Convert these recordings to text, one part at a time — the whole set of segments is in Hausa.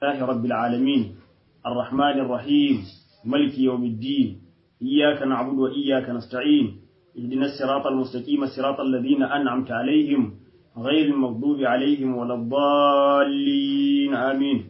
الله رب العالمين الرحمن الرحيم ملك يوم الدين إياك نعبد وإياك نستعين اهدنا الصراط المستقيم صراط الذين أنعمت عليهم غير المغضوب عليهم ولا الضالين آمين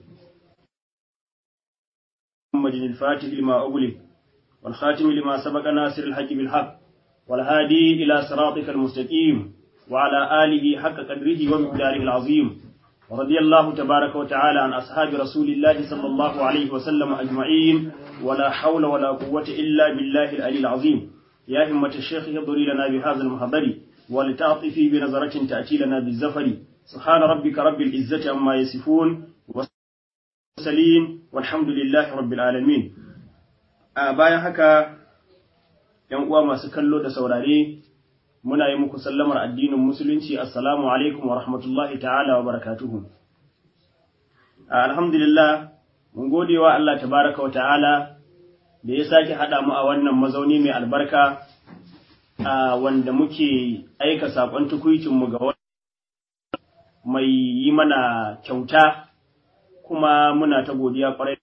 محمد الفاتح لما أغلق والخاتم لما سبق ناصر الحق بالحق والهادي إلى صراطك المستقيم وعلى آله حق قدره ومقداره العظيم ورضي الله تبارك وتعالى عن أصحاب رسول الله صلى الله عليه وسلم أجمعين ولا حول ولا قوة إلا بالله العلي العظيم يا همة الشيخ يضري لنا بهذا المحضر ولتعطفي بنظرة تأتي لنا بالزفر سبحان ربك رب العزة عما يصفون والسلين والحمد لله رب العالمين bayan haka ‘yan uwa masu kallo da saurare muna yi muku sallamar addinin musulunci assalamu alaikum wa rahmatullahi ta'ala wa barakatuhu alhamdulillah mun gode wa Allah tabaraka wa ta'ala da ya sake haɗa mu a wannan mazauni mai albarka wanda muke aika saƙon tukuicinmu ga wani mai yi mana kyauta kuma muna ta godiya ƙwarai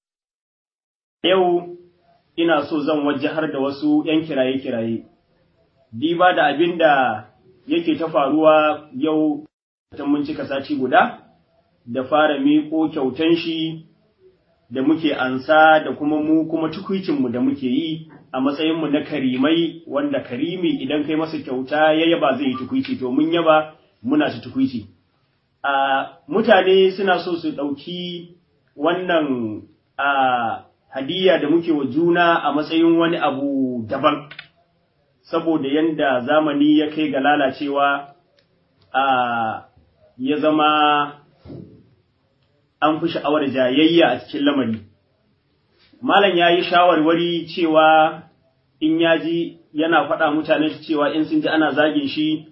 yau ina so zan wajahar da wasu ‘yan kiraye-kiraye diba da abin da yake ta faruwa yau ta mun cika sati guda da fara miƙo kyautan shi da muke ansa da kuma mu kuma tukuicinmu da muke yi a matsayinmu na karimai wanda karimi idan kai masa kyauta ya yaba zai yi tukuici to mun yaba muna ta tukuici a mutane suna so su ɗauki wannan a hadiyya da muke wa juna a matsayin wani abu daban saboda yanda zamani ya kai ga lalacewa a ya zama an fi sha'awar jayayya a cikin lamari. Malam ya yi shawarwari cewa in ya ji yana faɗa mutane cewa in sun ji ana zagin shi.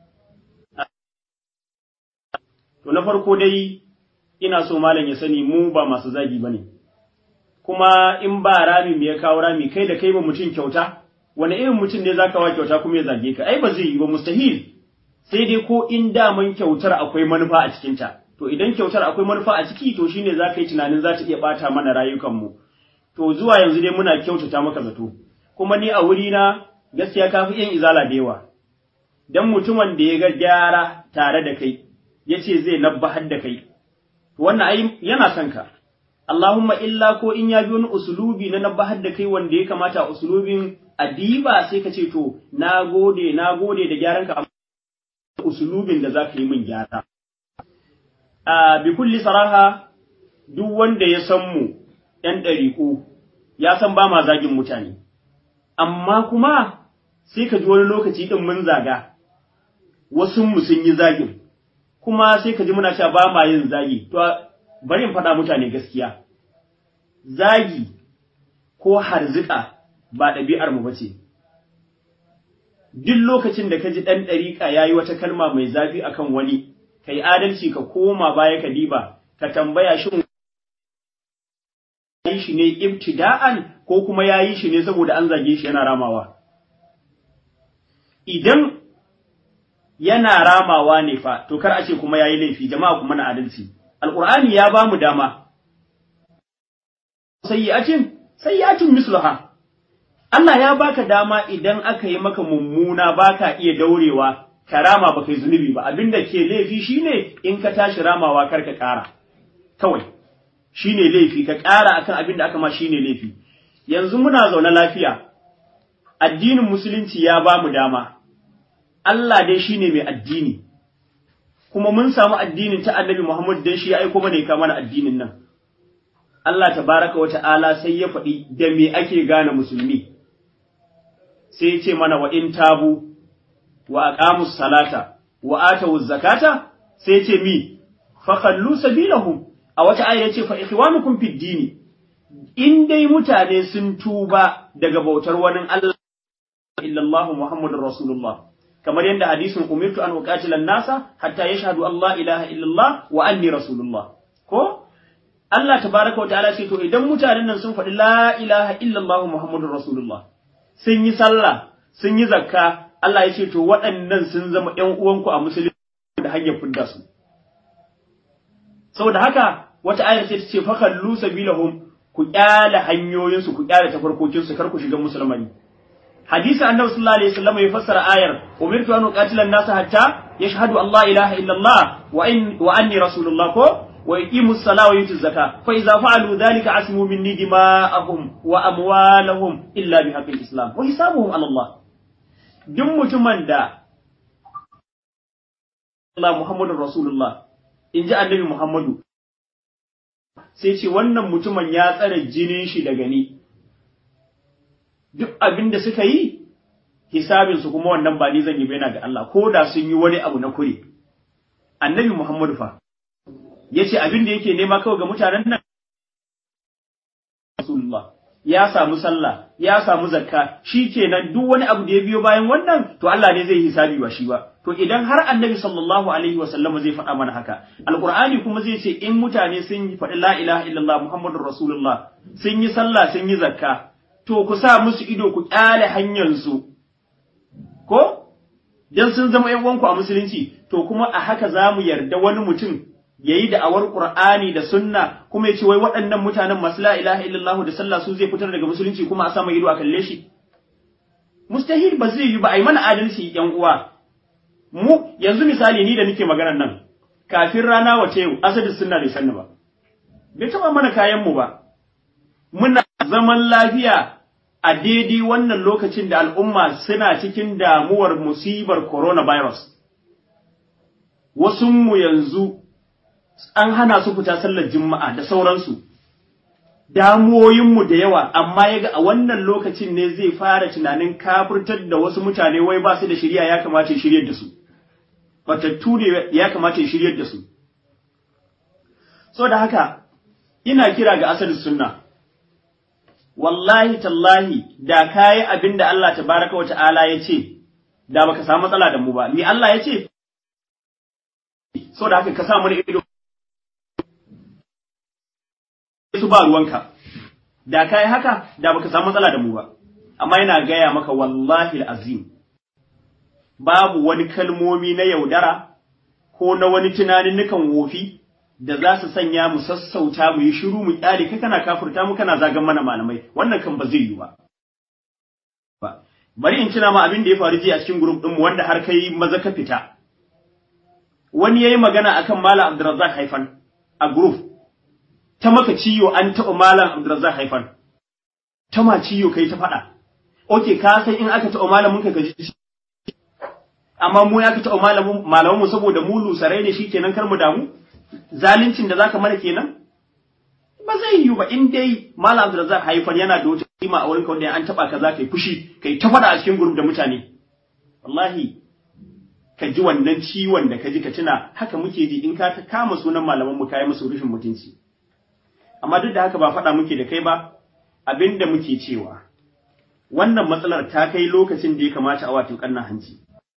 To na farko dai ina so malam ya sani mu ba masu zagi ba ne. Kuma in ba rami me ya kawo rami kai da kai ba mutum kyauta, wani irin mutum ne za ka wa kyauta kuma ya zage ka, ai ba zai yi ba mustahil. Sai dai ko in daman kyautar akwai manufa a cikinta. to idan kyautar akwai manufa a ciki to shine za ka yi tunanin za ta iya ɓata mana rayukanmu to zuwa yanzu dai muna kyautata maka zato kuma ni a wuri na gaskiya ka fi yin izala da yawa dan mutumin da ya ga gyara tare da kai ya ce zai nabbahar da kai wannan ai yana son ka Allahumma illa ko in ya bi wani usulubi na nabbahar da kai wanda ya kamata usulubin adiba sai ka ce to na gode na gode da gyaran ka usulubin da za ka yi min gyara a bi kulli saraha duk wanda ya san mu ‘yan ɗariƙu ya san ba ma zagin mutane, amma kuma sai ka ji wani lokaci ɗin mun zaga, wasu mu sun yi zagin, kuma sai ka ji muna cewa ba ma yin zagi, to bari in faɗa mutane gaskiya, zagi ko harzika ba ɗabi'ar mu bace. Duk lokacin da ka ji ɗan ɗariƙa ya yi wata kalma mai zafi akan wani, ka yi adalci ka koma baya ka diba ka tambaya shin yi shi ne ibtida'an ko kuma ya yi shi ne saboda an zage shi yana ramawa idan yana ramawa ne fa to kar a ce kuma ya yi laifi jama'a kuma na adalci alqur'ani ya ba mu dama sayyi'atin sayyi'atin misluha Allah ya baka dama idan aka yi maka mummuna baka iya daurewa karama ba kai zunubi ba abinda ke laifi shine in ka tashi ramawa kar ka ƙara kawai shine laifi ka ƙara akan abin da aka ma shine laifi yanzu muna zaune lafiya addinin musulunci ya ba mu dama Allah dai shine mai addini kuma mun samu addinin ta annabi Muhammad dan shi ya aiko mana ya kama mana addinin nan Allah tabaraka wa ta'ala sai ya faɗi da me ake gane musulmi sai ya ce mana wa in tabu wa aqamus salata wa atawuz zakata sai ce mi fa khallu sabilahum a wata aya yace fa ikhwanukum fid dini in dai mutane sun tuba daga bautar wani Allah illa Allah Muhammadur Rasulullah kamar yadda hadisin umirtu an uqatila nasa hatta yashhadu Allah ilaha illallah wa anni rasulullah ko Allah tabaraka wa ta'ala ce to idan mutanen nan sun faɗi la ilaha illallah Muhammadur Rasulullah sun yi sallah sun yi zakka Allah ya ce to waɗannan sun zama ‘yan uwanku a musulunci da hanyar fidda su. Saboda haka wata ayar sai ta ce fa kallu sabilahum ku kyale hanyoyinsu ku kyale tafarkokinsu kar ku shiga musulmani hadisi annabi sallallahu alaihi wasallam ya fassara ayar umirtu an uqatila an-nas hatta yashhadu an la ilaha illa Allah wa in wa anni rasulullah ko wa yuqimu as-salata wa yutu az-zakata fa idza fa'alu dhalika asmu minni dima'ahum wa amwalahum illa bi haqqi islam wa hisabuhum ala Allah duk mutumin da Allah Muhammadur Rasulullah in ji annabi Muhammadu sai ce wannan mutumin ya tsare jinin shi daga ni duk abin da suka yi hisabinsu kuma wannan ba ni zan yi baina ga Allah ko da sun yi wani abu na kure annabi Muhammadu fa yace abin da yake nema kawai ga mutanen nan Rasulullah ya samu sallah ya samu zakka shikenan duk wani abu da ya biyo bayan wannan to Allah ne zai hisabi ba shi ba to idan har annabi sallallahu alaihi wa sallama zai faɗa mana haka alqur'ani kuma zai ce in mutane sun yi faɗi la ilaha illallah muhammadur rasulullah sun yi sallah sun yi zakka to ku sa musu ido ku kyale hanyar su ko dan sun zama yan uwanku a musulunci to kuma a haka zamu yarda wani mutum yayi da awar qur'ani da sunna kuma ya ce wai waɗannan mutanen masu la ilaha illallah da sallah su zai fitar daga musulunci kuma a sama ido a kalle shi mustahil ba zai yi ba ai mana adalci yan uwa mu yanzu misali ni da nake maganar nan kafin rana wace yau asadi sunna bai sanni ba bai taba mana kayan mu ba muna zaman lafiya a daidai wannan lokacin da al'umma suna cikin damuwar musibar coronavirus wasu mu yanzu an hana su fita sallar juma'a da sauransu damuwoyinmu da yawa amma yaga a wannan lokacin ne zai fara tunanin kafirtar da wasu mutane wai ba su da shirya ya kamata ya shiryar da su fatattu ne ya kamata ya shiryar da su so da haka ina kira ga asalin sunna wallahi tallahi da kayi abin da Allah tabaraka wa ta'ala ya ce da baka samu matsala da mu ba ni Allah ya ce so da haka ka sa mana ido su ba ruwanka da kai haka da baka samu matsala da mu ba amma yana gaya maka wallahi azim babu wani kalmomi na yaudara ko na wani tunanin nukan wofi da za su sanya mu sassauta mu yi shiru mu kyale kai kana kafurta mu kana zagan mana malamai wannan kan ba zai yi ba bari in tuna ma abin da ya faru jiya a cikin group din mu wanda har kai maza ka fita wani yayi magana akan malam Abdurrazzaq Haifan a group ta maka ciyo an taɓa malam Abdulrazak haifan, ta ma ciyo kai ta faɗa, oke ka san in aka taɓa malamin ka gaji amma mu ya ka taɓa malamin mu saboda mu lusarai ne shi kenan kar mu damu, zalincin da zaka mana kenan? Ba zai yiwu ba in dai malam Abdulrazak haifan yana da wata kima a wurin wanda an taɓa ka za ka yi fushi, kai ta faɗa a cikin gurum da mutane. Wallahi, ka ji wannan ciwon da ka ji ka tuna haka muke ji in ka kama sunan malaman mu kayi musu rufin mutunci. amma duk da haka ba faɗa muke da kai ba abin da muke cewa wannan matsalar ta kai lokacin da ya kamata a wato ƙannan hanci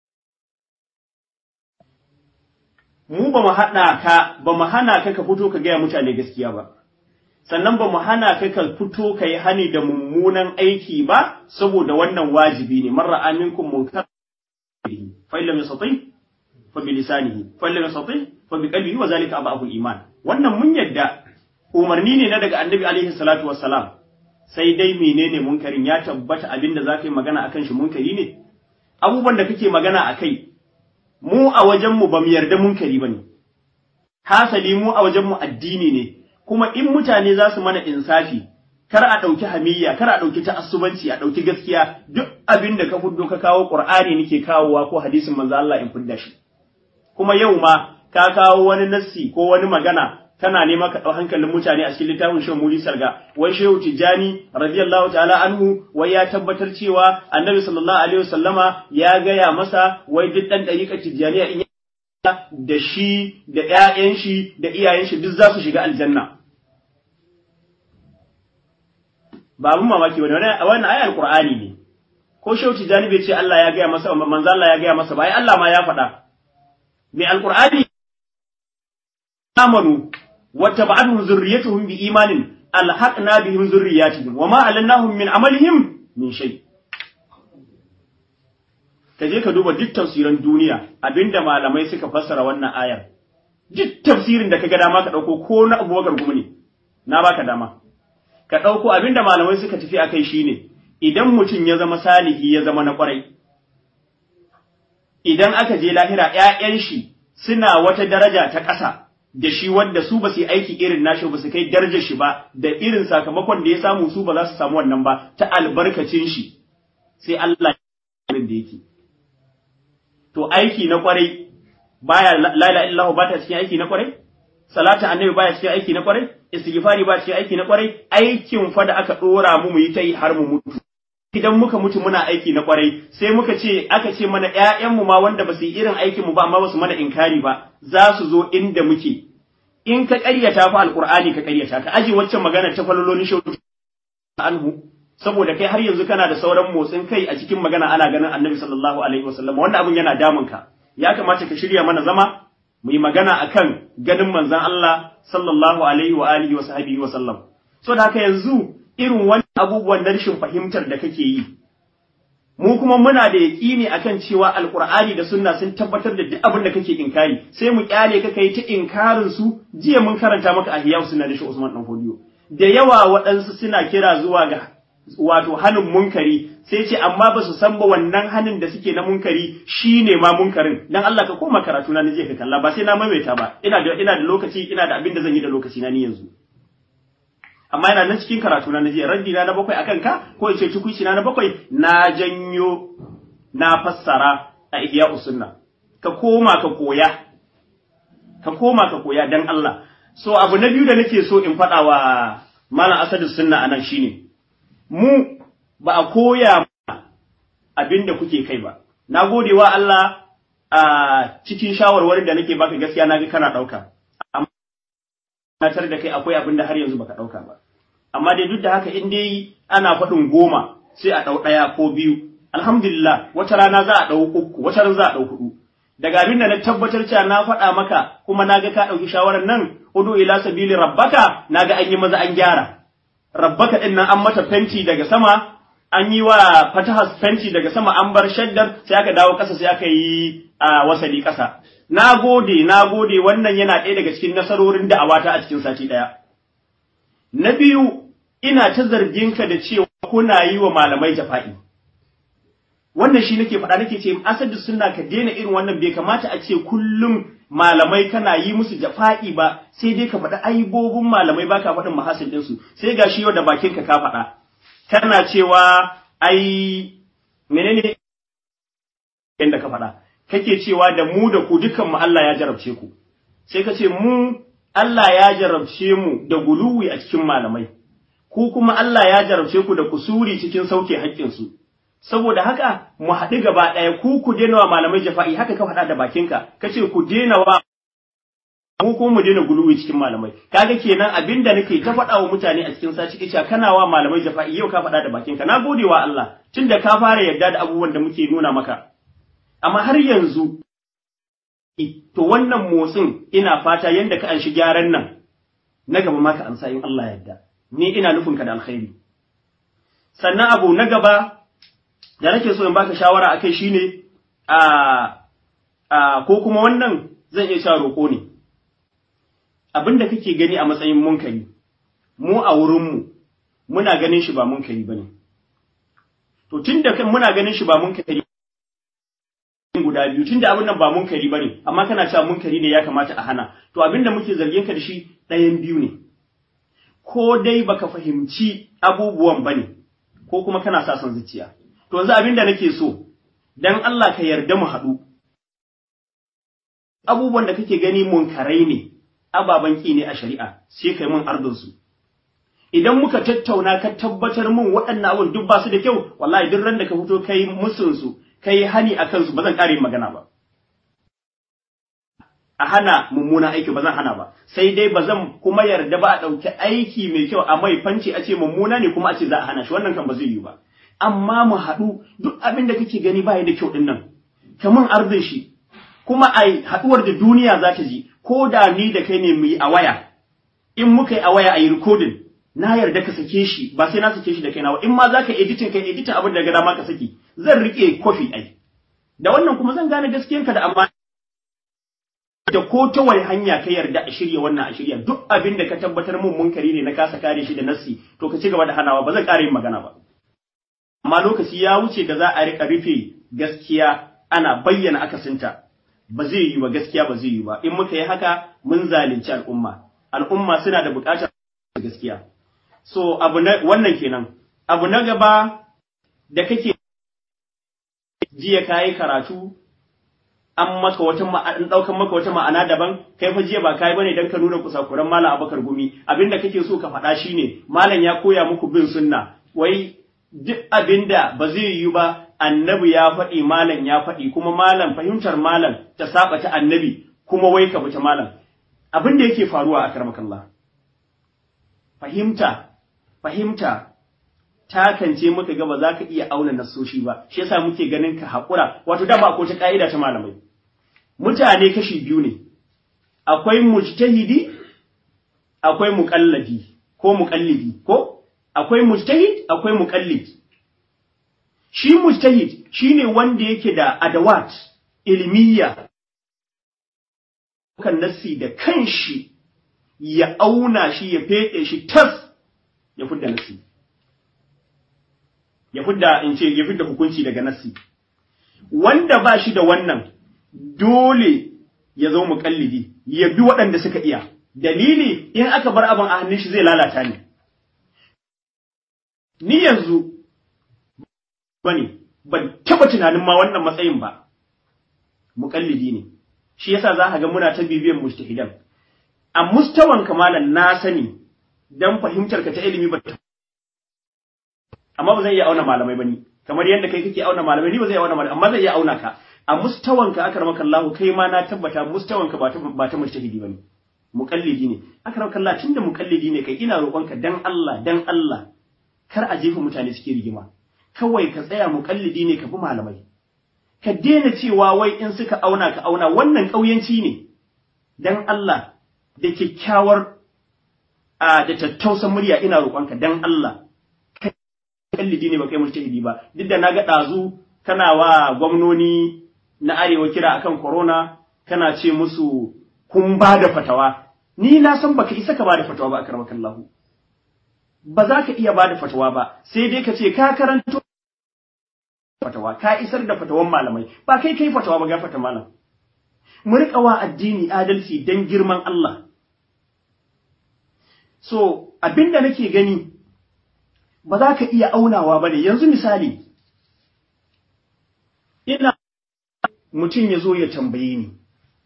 mu ba mu haɗa ka ba mu hana ka ka fito ka gaya mutane gaskiya ba sannan ba mu hana ka ka fito ka yi hani da mummunan aiki ba saboda wannan wajibi ne marra aminkum munkar fa illam yastati fa bi lisanihi fa illam yastati fa bi qalbihi wa zalika abahu iman wannan mun yadda umarni ne na daga annabi alaihi salatu wassalam sai dai menene munkarin ya tabbata abin da za ka yi magana akan shi munkari ne abubuwan da kake magana a kai mu a wajenmu ba mu yarda munkari ba ne hasali mu a wajenmu addini ne kuma in mutane za su mana insafi kar a ɗauki hamiyya kar a ɗauki ta'assubanci a ɗauki gaskiya duk abin da ka fuddo ka kawo qur'ani nake kawowa ko hadisin manzo Allah in fudda shi kuma yau ma ka kawo wani nassi ko wani magana kana nema ka ɗau hankalin mutane a cikin littafin Shehu Muli Sarga wai Shehu Tijjani radiyallahu ta'ala anhu wai ya tabbatar cewa Annabi sallallahu alaihi wasallama ya gaya masa wai duk dan dariƙar Tijjaniya in da shi da ƴaƴan shi da iyayen shi duk za su shiga aljanna ba abun mamaki bane wannan ayar Qur'ani ne ko Shehu Tijjani bai ce Allah ya gaya masa manzo Allah ya gaya masa ba ai Allah ma ya faɗa mai alqur'ani amanu واتبعتهم ذريتهم بإيمان ألحقنا بهم ذرياتهم وما علناهم من عملهم من شيء kaje ka duba duk tafsiran duniya abinda malamai suka fassara wannan ayar duk tafsirin da kaga dama ka dauko ko na Abubakar gumi ne na baka dama ka dauko abinda malamai suka tafi akai shine idan mutum ya zama salihi ya zama na kwarai idan aka je lahira ƴaƴan shi suna wata daraja ta ƙasa da shi wanda su ba su yi aiki irin nashi ba su kai darajar shi ba da irin sakamakon da ya samu su ba za su samu wannan ba ta albarkacin shi sai Allah ya da yake to aiki na kwarai baya la ilaha illallah ba ta cikin aiki na kwarai salatu annabi baya cikin aiki na kwarai istighfari ba cikin aiki na kwarai aikin fa da aka dora mu mu yi ta yi har mu mutu idan muka mutu muna aiki na kwarai sai muka ce aka ce mana ƴaƴanmu ma wanda ba su yi irin aikin mu ba amma ba su mana inkari ba za su zo inda muke in ka ƙaryata fa alqur'ani ka ƙaryata ka aje waccan magana ta falololin shauki anhu saboda kai har yanzu kana da sauran motsin kai a cikin magana ana ganin annabi sallallahu alaihi wasallam wanda abun yana damun ka ya kamata ka shirya mana zama mu yi magana akan ganin manzon Allah sallallahu alaihi wa alihi wa sahbihi wa sallam so da haka yanzu irin wani abubuwan na rashin fahimtar da kake yi mu kuma muna da yaƙini akan cewa alqur'ani da sunna sun tabbatar da duk abin da kake inkari sai mu kyale ka kai ta inkarin su jiya mun karanta maka ahiyau sunna da shi Usman dan Fodiyo da yawa waɗansu suna kira zuwa ga wato hanin munkari sai ce amma ba su san ba wannan hanin da suke na munkari shine ma munkarin dan Allah ka koma karatu na je ka kalla ba sai na maimaita ba ina da ina da lokaci ina da abin da zan yi da lokaci na ni yanzu amma yana nan cikin karatu na jiya raddi na na bakwai akan ka ko in ce tukuici na na bakwai na janyo na fassara a ihya usunna ka koma ka koya ka koma ka koya dan Allah so abu na biyu da nake so in faɗa wa malam asadu sunna anan shine mu ba a koya abin da kuke kai ba na gode wa Allah a cikin shawarwarin da nake baka gaskiya na ga kana ɗauka amma tar da kai akwai abin da har yanzu baka ɗauka ba amma dai duk da haka in dai ana faɗin goma sai a ɗau ɗaya ko biyu alhamdulillah wata rana za a ɗau uku wata rana za a ɗau huɗu daga abin da na tabbatar cewa na faɗa maka kuma na ga ka ɗauki shawarar nan udu ila sabili rabbaka na ga an yi maza an gyara rabbaka ɗin nan an mata fenti daga sama an yi wa fatahas fenti daga sama an bar shaddar sai aka dawo ƙasa sai aka yi a wasali ƙasa na gode na gode wannan yana ɗaya daga cikin nasarorin da'awata a cikin sati ɗaya na biyu ina ta zargin ka da cewa kuna yi wa malamai jafa'i wannan shi nake faɗa nake ce asadu sunna ka daina irin wannan bai kamata a ce kullum malamai kana yi musu jafa'i ba sai dai ka faɗi aibobin malamai baka faɗin mahasin ɗinsu sai ga shi yau da bakin ka ka faɗa kana cewa ai menene inda ka faɗa kake cewa da mu da ku dukan mu Allah ya jarabce ku sai ka ce mu Allah ya jarabce mu da guluwi a cikin malamai ku kuma Allah ya jarabce ku da kusuri cikin sauke haƙƙinsu saboda haka mu haɗu gaba ɗaya ku ku daina wa malamai jafa'i haka ka faɗa da bakinka ka ce ku daina wa mu ko mu daina guluwi cikin malamai kaga kenan abinda nake ta faɗa wa mutane a cikin saci kica kana wa malamai jafa'i yau ka faɗa da bakinka na gode wa Allah tunda ka fara yarda da abubuwan da muke nuna maka amma har yanzu to wannan motsin ina fata yanda ka anshi gyaran nan na gaba ma ka amsa in Allah yarda ni ina nufin ka da alkhairi sannan abu na gaba da nake so in baka shawara akai shine a a ko kuma wannan zan iya cewa roƙo ne abin da kake gani a matsayin munkari mu a wurinmu muna ganin shi ba munkari bane to tunda muna ganin shi ba munkari guda biyu tunda abin nan ba munkari bane amma kana cewa munkari ne ya kamata a hana to abin da muke zargin ka da shi ɗayan biyu ne ko dai baka fahimci abubuwan bane ko kuma kana sa son zuciya to yanzu abin da nake so dan Allah ka yarda mu haɗu abubuwan da kake gani munkarai ne ababen ki ne a shari'a sai kai mun ardun su idan muka tattauna ka tabbatar mun waɗannan abun duk ba su da kyau wallahi duk ran da ka fito kai musun su kai hani a kansu ba zan ƙare magana ba. A hana mummuna aiki ba zan hana ba, sai dai ba zan kuma yarda ba a ɗauki aiki mai kyau a mai fanci a ce mummuna ne kuma a ce za a hana shi wannan kan ba zai yi ba. Amma mu haɗu duk abin da kake gani baya da kyau ɗin nan, kaman arzin shi, kuma a haɗuwar da duniya za ta ji, ko da ni da kai ne mu yi a waya, in muka yi a waya a yi rikodin, na yarda ka sake shi ba sai na sake shi da kaina ba in ma zaka editing kai editing abin da ga dama ka saki zan rike kofi ai da wannan kuma zan gane gaskiyanka da amma da ko ta wani hanya ka yarda a shirya wannan a shirya duk abin da ka tabbatar mun munkari ne na kasa kare shi da nassi to ka ci gaba da hanawa ba zan ƙara yin magana ba amma lokaci ya wuce da za a rika rufe gaskiya ana bayyana akasinta ba zai yi ba gaskiya ba zai yi ba in muka yi haka mun zalunci al'umma al'umma suna da buƙatar gaskiya so abu na wannan kenan abu na gaba da kake jiya kayi karatu an maka wata an daukan maka wata ma'ana daban kai fa jiya ba kai bane dan ka nuna kusakuran malam Abubakar Gumi abinda kake so ka faɗa shine malam ya koya muku bin sunna wai duk abinda ba zai yi ba annabi ya faɗi malam ya faɗi kuma malam fahimtar malam ta saba ta annabi kuma wai ka ta malam abin da yake faruwa a karmakallah fahimta fahimta takance muka ga ba za ka iya auna nasoshi ba shi yasa muke ganin ka haƙura wato dama akwai ta ka'ida ta malamai mutane kashi biyu ne akwai mujtahidi akwai muqallidi ko muqallidi ko akwai mujtahid akwai muqallid shi mujtahid shine wanda yake da adawat ilmiya kan nassi da kanshi ya auna shi ya fede shi tas ya fudda nassi ya fidda in ce ya fidda hukunci daga nassi wanda ba shi da wannan dole ya zo muƙallidi ya bi waɗanda suka iya dalili in aka bar abin a hannun shi zai lalata ni ni yanzu bane ban taba tunanin ma wannan matsayin ba muƙallidi ne shi yasa za ka ga muna ta bibiyan mujtahidan a mustawan kamalan na sani dan fahimtar ka ta ilimi ba amma ba zai iya auna malamai bane kamar yadda kai kake auna malamai ni ba zai auna malamai amma zai iya auna ka a mustawanka akramaka Allah kai ma na tabbata mustawanka ba ta ba ta mujtahidi bane muqallidi ne akramaka Allah tunda muqallidi ne kai ina roƙonka dan Allah dan Allah kar a jefa mutane suke rigima kawai ka tsaya muqallidi ne ka bi malamai ka daina cewa wai in suka auna ka auna wannan ƙauyanci ne dan Allah da kyakkyawar a da tattausan murya ina roƙonka dan Allah kallidi ne ba kai mujtahidi ba duk da naga dazu kana wa gwamnoni na arewa kira akan corona kana ce musu kun ba da fatawa ni na san baka isa ka ba da fatawa ba akramaka Allah ba za ka iya ba da fatawa ba sai dai ka ce ka karanto fatawa ka isar da fatawan malamai ba kai kai fatawa ba gafata malam mu riƙa wa addini adalci dan girman Allah so abinda nake gani ba za ka iya aunawa ba ne yanzu misali ina mutum ya zo ya tambaye ni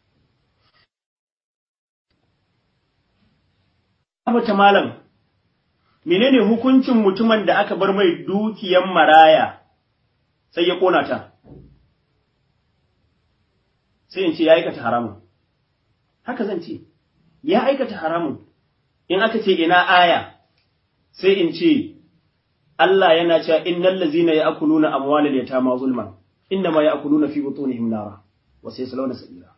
abata malam menene hukuncin mutumin da aka bar mai dukiyan maraya sai ya kona ta sai in ce ya aikata haramun haka zan ce ya aikata haramun in aka ce ina aya sai in ce Allah yana cewa innal ladzina ya'kuluna amwalal yatama zulman innama ya'kuluna fi butunihim nara wa sayaslawna sabila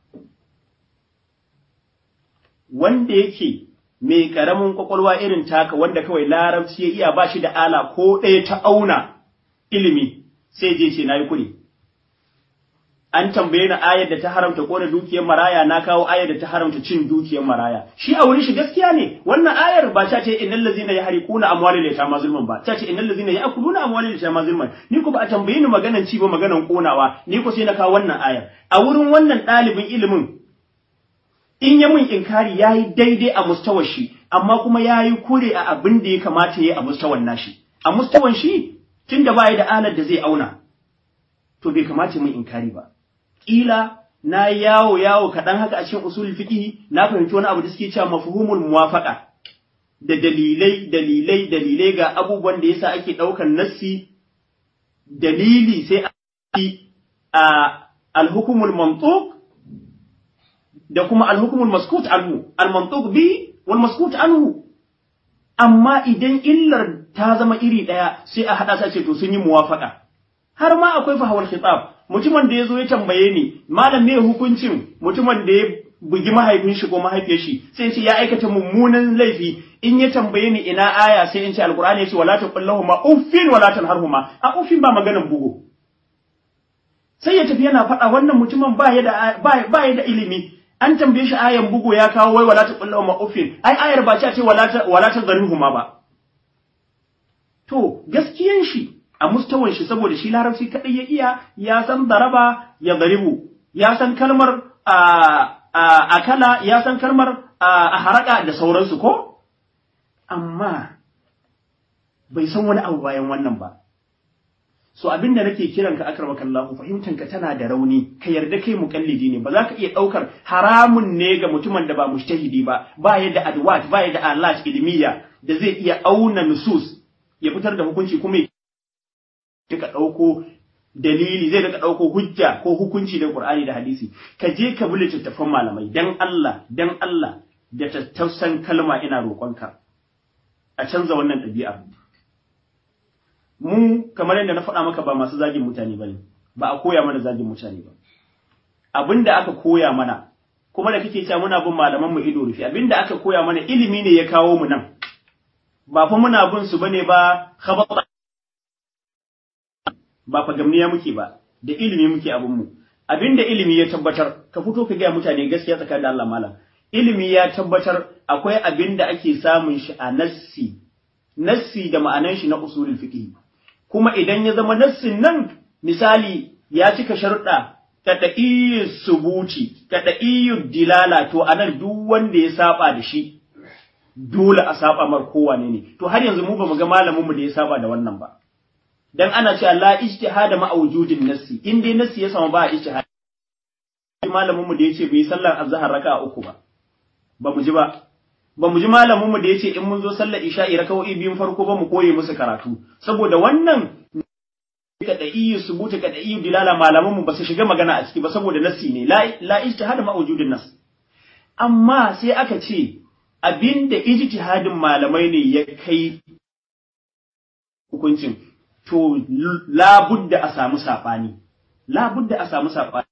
wanda yake mai karamin kwakwalwa irin taka wanda kawai larabci ya iya ba shi da ala ko ɗaya ta auna ilimi sai je ce nayi kuri an tambaye ni ayar da ta haramta kona dukiyar maraya na kawo ayar da ta haramta cin dukiyar maraya shi a wurin shi gaskiya ne wannan ayar ba ta ce innal ladzina yahriquna amwalal yatama zulman ba ta ce innal ladzina ya'kuluna amwalal yatama zulman ni ko ba a tambaye ni maganan ci ba maganan konawa ni ko sai na kawo wannan ayar a wurin wannan ɗalibin ilimin in ya mun inkari yayi daidai a mustawar shi amma kuma yayi kure a abin da ya kamata yayi a mustawan nashi a mustawan shi tunda ba ya da alar da zai auna to bai kamata mun inkari ba kila na yawo yawo kaɗan haka a cikin usul fiqh na fahimci wani abu da suke cewa mafhumul muwafaqa da dalilai dalilai dalilai ga abubuwan da yasa ake ɗaukar nassi dalili sai a al-hukmul mantuq da kuma al-hukmul maskut anhu al-mantuq bi wal maskut anhu amma idan illar ta zama iri ɗaya sai a haɗa sa ce to sun yi muwafaqa har ma akwai fahawar khitab mutumin da ya zo ya tambaye ni malam me hukuncin mutumin da ya bugi mahaifin shi ko mahaifiyar shi sai ce ya aikata mummunan laifi in ya tambaye ni ina aya sai in ce alqur'ani yace wala taqullahu ma uffin wala tanharhuma a uffin ba maganan bugu sai ya tafi yana faɗa wannan mutumin ba ya da ba ya da ilimi an tambaye shi ayan bugu ya kawo wai wala taqullu ma uffin ai ayar ba ce wala ta wala ta zarihuma ba to gaskiyan shi a mustawan shi saboda shi larabci kadai ya iya ya san daraba ya daribu ya san kalmar a akala ya san kalmar a haraka da sauransu ko amma bai san wani abu bayan wannan ba so abin da nake kiran ka akramaka Allah fahimtan ka tana da rauni ka yarda kai muqallidi ne ba za ka iya daukar haramun ne ga mutumin da ba mujtahidi ba ba ya da adwat ba ya da alat ilmiya da zai iya auna nusus ya fitar da hukunci kuma ya ka dauko dalili zai daga dauko hujja ko hukunci da Qur'ani da hadisi ka je ka bi littattafan malamai dan Allah dan Allah da tattausan kalma ina roƙonka a canza wannan ɗabi'a mu kamar yadda na faɗa maka ba masu zagin mutane ba ne ba a koya mana zagin mutane ba abin da aka koya mana kuma da kake cewa muna bin malaman mu ido rufe abin da aka koya mana ilimi ne ya kawo mu nan ba fa muna bin su bane ba khabata ba fa gamniya muke ba da ilimi muke abin mu abin da ilimi ya tabbatar ka fito ka gaya mutane gaskiya tsakanin da Allah malam ilimi ya tabbatar akwai abin da ake samun shi a nassi nassi da ma'anan shi na usulul fiqh kuma idan ya zama nassin nan misali ya cika sharuɗa kada'iyu subuti kada'iyu dilala to anan duk wanda ya saba da shi dole a saba mar kowane ne to har yanzu mu bamu ga malamin mu da ya saba da wannan ba dan ana cewa la ijtihada ma wujudin nassi in dai nassi ya samu ba ijtihad malamin mu da yace bai sallar azhar raka'a uku ba ba mu ji ba ba mu ji malamin mu da yace in mun zo sallar isha'i raka'o'i biyun farko ba mu koye musu karatu saboda wannan ka da iyu subuta ka da iyu dilala malaman mu ba su shiga magana a ciki ba saboda nassi ne la la ijtihad ma wujudin nas amma sai aka ce abinda ijtihadin malamai ne ya kai hukuncin to labudda a samu sabani labudda a samu sabani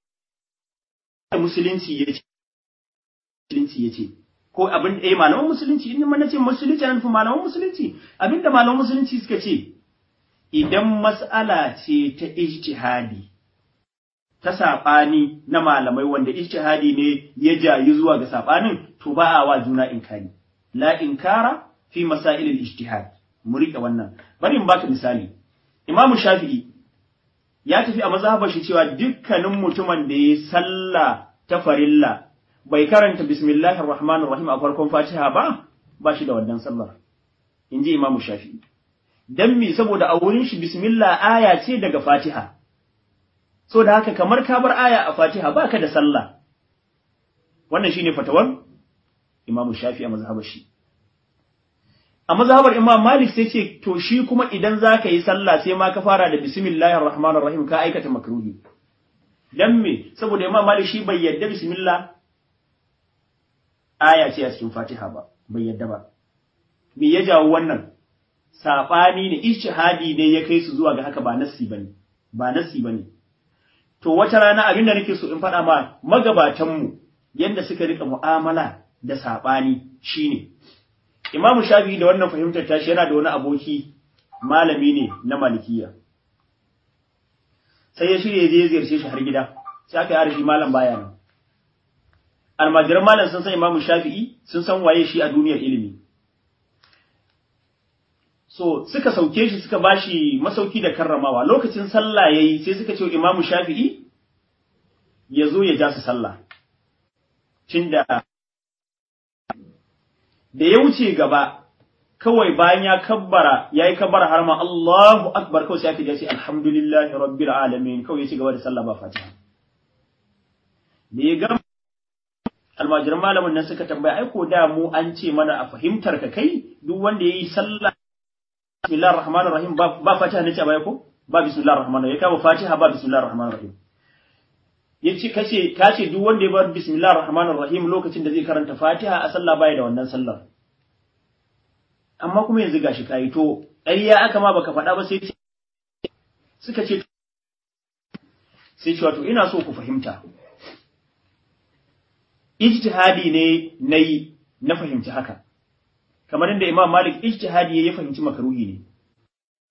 musulunci yace musulunci yace ko abin eh malaman musulunci in na ce musulunci an fi malaman musulunci abinda malaman musulunci suka ce idan mas'ala ce ta ijtihadi ta saɓani na malamai wanda ijtihadi ne ya jayi zuwa ga saɓanin to ba a wa juna inkari la inkara fi masail al-ijtihad mu rike wannan bari in baka misali imamu shafi'i ya tafi a mazhabar shi cewa dukkanin mutumin da ya sallah ta farilla bai karanta bismillahir rahmanir rahim a farkon fatiha ba ba shi da wannan sallar inji imamu shafi'i dan me saboda a wurin shi bismillah aya ce daga fatiha so da haka kamar ka bar aya a fatiha baka da sallah wannan shine fatawar imamu shafi'i a mazhabar shi a mazhabar imam malik sai ce to shi kuma idan zaka yi sallah sai ma ka fara da bismillahir rahmanir rahim ka aikata makruhi dan me saboda imam malik shi bai yadda bismillah aya ce a cikin Fatiha ba, bai yadda ba. Me ya jawo wannan? Saɓani ne, ishihadi ne ya kai su zuwa ga haka ba nassi ba ne, ba nassi ba ne. To wata rana abin da nake so in faɗa ma magabatanmu yadda suka rika mu'amala da saɓani shine. Imamu Shafi'i da wannan fahimtar tashi yana da wani aboki malami ne na malikiya. Sai ya shirya je ziyarce shi har gida, sai aka yi arashi malam baya nan. almajiran malam sun san imamu shafi'i sun san waye shi a duniyar ilimi so suka sauke shi suka bashi masauki da karramawa lokacin sallah yayi sai suka ce imamu shafi'i ya zo ya ja su sallah tunda da ya wuce gaba kawai bayan ya kabbara yayi kabbara har ma Allahu akbar kawai sai aka ji alhamdulillahi rabbil alamin kawai ya ci gaba da sallah ba fatiha da ya gama almajiran malamin nan suka tambaya ai ko da mu an ce mana a fahimtar ka kai duk wanda yayi sallah bismillahir rahmanir rahim ba ba fatiha ne ce baya ko ba bismillahir rahmanir ya kama fatiha ba bismillahir rahmanir rahim yace kace kace duk wanda ya bar bismillahir rahmanir rahim lokacin da zai karanta fatiha a sallah baya da wannan sallar amma kuma yanzu gashi kai to ƙarya aka ma baka faɗa ba sai suka ce sai ce wato ina so ku fahimta ijtihadi ne nayi na fahimci haka kamar inda Imam Malik ijtihadi ya fahimci makaruhi ne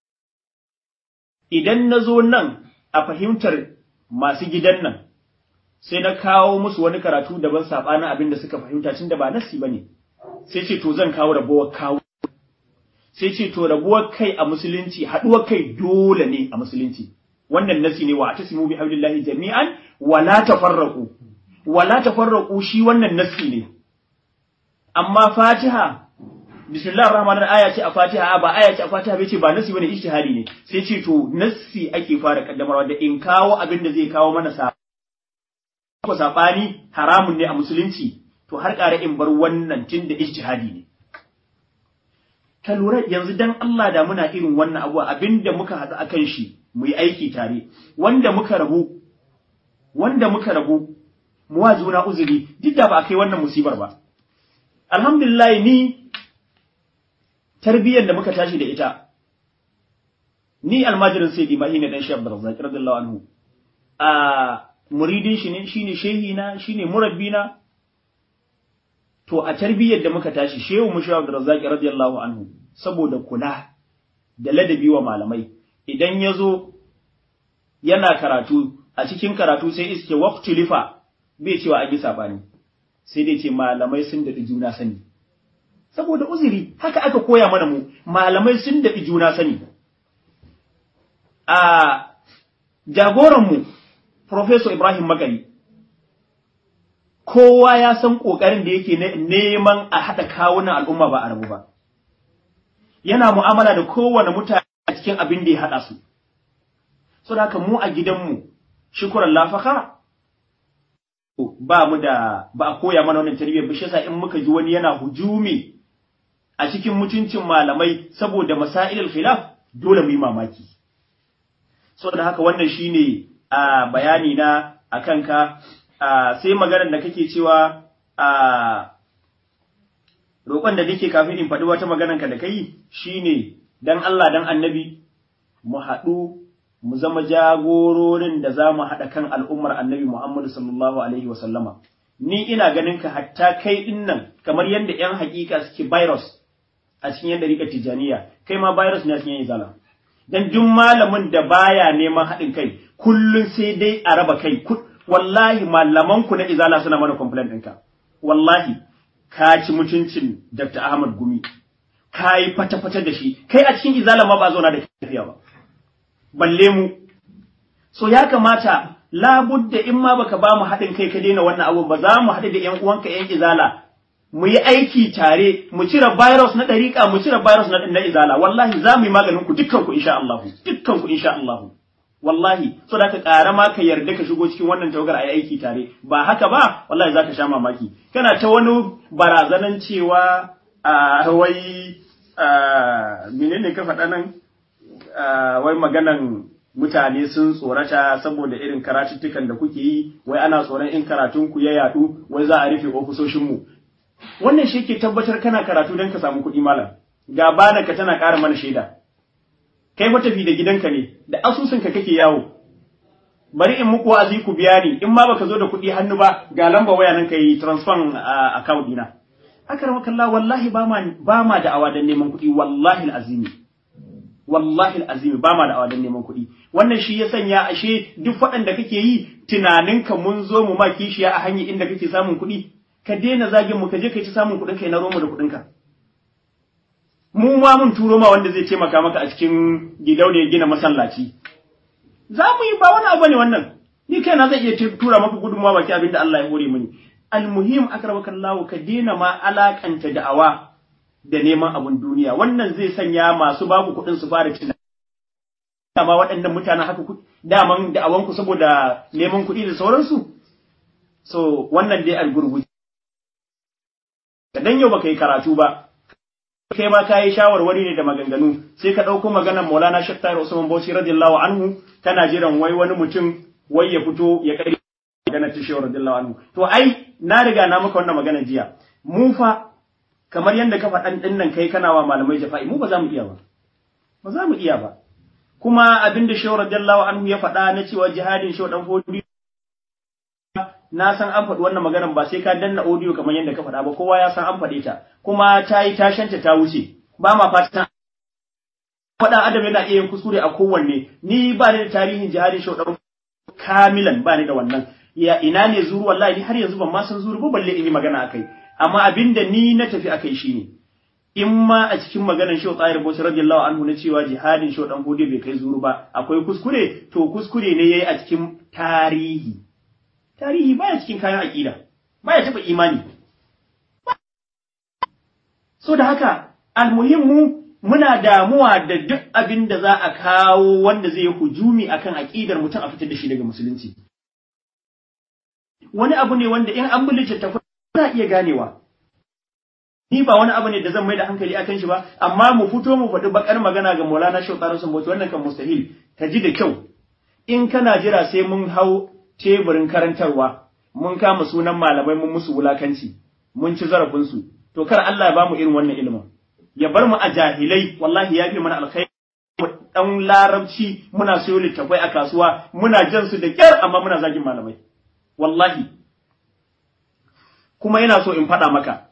idan nazo nan a fahimtar masu gidan nan sai na kawo musu wani karatu daban sabanin abin da suka fahimta tunda ba nasi bane sai ce to zan kawo rabuwar kawo sai ce to rabuwar kai a musulunci haduwar kai dole ne a musulunci wannan nasi ne wa atasimu bi hablillahi jami'an wa la tafarraqu wa la tafarraqu shi wannan nasi ne amma Fatiha bismillahir rahmanir aya ce a Fatiha ba aya ce a Fatiha bai ce ba nasi bane ijtihadi ne sai ce to nasi ake fara kaddamarwa da in kawo abin da zai kawo mana sa ko sabani haramun ne a musulunci to har ƙara in bar wannan tun da ijtihadi ne ka lura yanzu dan Allah da muna irin wannan abu abinda muka haɗu akan shi mu yi aiki tare wanda muka rabu wanda muka rabu mu wa juna uzuri duk da ba a kai wannan musibar ba alhamdulillah ni tarbiyyar da muka tashi da ita ni almajirin sayyidi mahi ne dan shi Abdurrazzaq radiyallahu anhu a muridin shi ne shine shehi na shine murabbina to a tarbiyyar da muka tashi shehu mushi Abdurrazzaq radiyallahu anhu saboda kula da ladabi wa malamai idan yazo yana karatu a cikin karatu sai iske waqtu lifa bai cewa an yi sabani sai dai ce malamai sun daɗi juna sani saboda uzuri haka aka koya mana mu malamai sun daɗi juna sani a jagoranmu Professor Ibrahim Magani kowa ya san ƙoƙarin da yake neman a haɗa kawunan al'umma ba a rabu ba yana mu'amala da kowane mutane a cikin abin da ya haɗa su so da haka mu a gidanmu shukuran lafaka ba mu da ba a koya mana wannan tarbiyyar ba shi yasa in muka ji wani yana hujumi a cikin mutuncin malamai saboda masailul khilaf dole mu yi mamaki saboda haka wannan shine a bayani na akan ka sai maganar da kake cewa a roƙon da nake kafin in faɗi wata maganar ka da kai shine dan Allah dan annabi mu haɗu mu zama jagororin da za mu haɗa kan al'ummar annabi Muhammadu sallallahu Alaihi wasallama. Ni ina ganin ka hatta kai ɗin nan kamar yadda ‘yan haƙiƙa suke virus a cikin yadda rika tijaniya, kai ma virus ne a cikin izala. Dan duk malamin da baya neman haɗin kai, kullum sai dai a raba kai, wallahi malamanku na izala suna mana complaint ɗinka. Wallahi, ka ci mutuncin Dr. Ahmad Gumi, ka yi fata-fata da shi, kai a cikin izala ma ba zauna da lafiya ba. balle mu so ya kamata labudda in ma baka ba mu haɗin kai ka daina wannan abu ba za mu haɗu da ƴan uwanka ƴan izala mu yi aiki tare mu cire virus na ɗariƙa mu cire virus na na izala wallahi za mu yi maganin ku dukkan ku insha Allah dukkan ku insha Allah wallahi so da ka ƙara ma ka yarda ka shigo cikin wannan tawagar a yi aiki tare ba haka ba wallahi za ka sha mamaki kana ta wani barazanan cewa a wai menene ka faɗa nan wai maganan mutane sun tsorata saboda irin karatuttukan da kuke yi wai ana tsoron in karatun ku ya yadu wai za a rufe ofisoshin mu wannan shi ke tabbatar kana karatu don ka samu kuɗi malam ga bana ka tana ƙara mana shaida kai fa tafi da gidanka ne da asusun ka kake yawo bari in muku wa'azi ku biya ni in ma baka zo da kuɗi hannu ba ga lamba waya nan kai transfer account dina akramakallah wallahi ba ma ba ma da awadan neman kuɗi wallahi alazimi wallahi azimi ba ma da awadan neman kuɗi wannan shi ya sanya ashe duk waɗanda kake yi tunaninka mun zo mu ma kishiya a hanyar inda kake samun kuɗi ka daina zagin mu ka je kai ta samun kuɗin kai na romo da kuɗinka mu ma mun turo ma wanda zai taimaka maka a cikin gidauniyar gina masallaci za mu yi ba wani abu ne wannan ni kaina zai iya tura maka gudunmawa baki abin da Allah ya hore mini almuhim akramakallahu ka daina ma alakanta da'awa da neman abun duniya wannan zai sanya masu baku kuɗin su fara tunani dama waɗannan mutanen haka daman da'awanku saboda neman kuɗi da sauransu so wannan dai algurguji dan yau baka yi karatu ba kai ma kayi shawarwari ne da maganganu sai ka ɗauko maganar Maulana Sheikh Tahir Usman Bauchi radiyallahu anhu kana jiran wai wani mutum wai ya fito ya kai maganar ta Sheikh radiyallahu anhu to ai na riga na maka wannan maganar jiya mu fa kamar yadda ka faɗan ɗin nan kai kana wa malamai jafa'i mu ba za mu iya ba ba za mu iya ba kuma abin da shehu radiyallahu anhu ya faɗa na cewa jihadin shehu dan fodi na san an faɗi wannan maganar ba sai ka danna audio kamar yadda ka faɗa ba kowa ya san an faɗe ta kuma ta yi tashanta ta wuce ba ma fatan faɗan adam yana iya yin kuskure a kowanne ni ba ni da tarihin jihadin shehu dan kamilan ba ni da wannan ya ina ne zuru wallahi har yanzu ban ma san zuru ba balle in yi magana akai amma abinda ni na tafi akai shine in ma a cikin maganar Shehu Tsayir Bauchi radiyallahu anhu na cewa jihadin Shehu Dan Hode bai kai zuru ba akwai kuskure to kuskure ne yayi a cikin tarihi tarihi baya cikin kayan aqida baya taba imani so da haka almuhimmu muna damuwa da duk abin da za a kawo wanda zai yi hujumi akan aqidar mutum a fitar da shi daga musulunci wani abu ne wanda in an bi littattafai za iya ganewa ni ba wani abu ne da zan mai da hankali akan shi ba amma mu fito mu faɗi bakar magana ga Maulana Shehu Tsaro sun bauchi wannan kan mustahil ka ji da kyau in kana jira sai mun hau teburin karantarwa mun kama sunan malamai mun musu wulakanci mun ci zarafin su to kar Allah ya bamu irin wannan ilimin ya bar mu a jahilai wallahi ya fi mana alkhairi dan larabci muna sayo littafai a kasuwa muna jan su da kyar amma muna zagin malamai wallahi kuma yana so in faɗa maka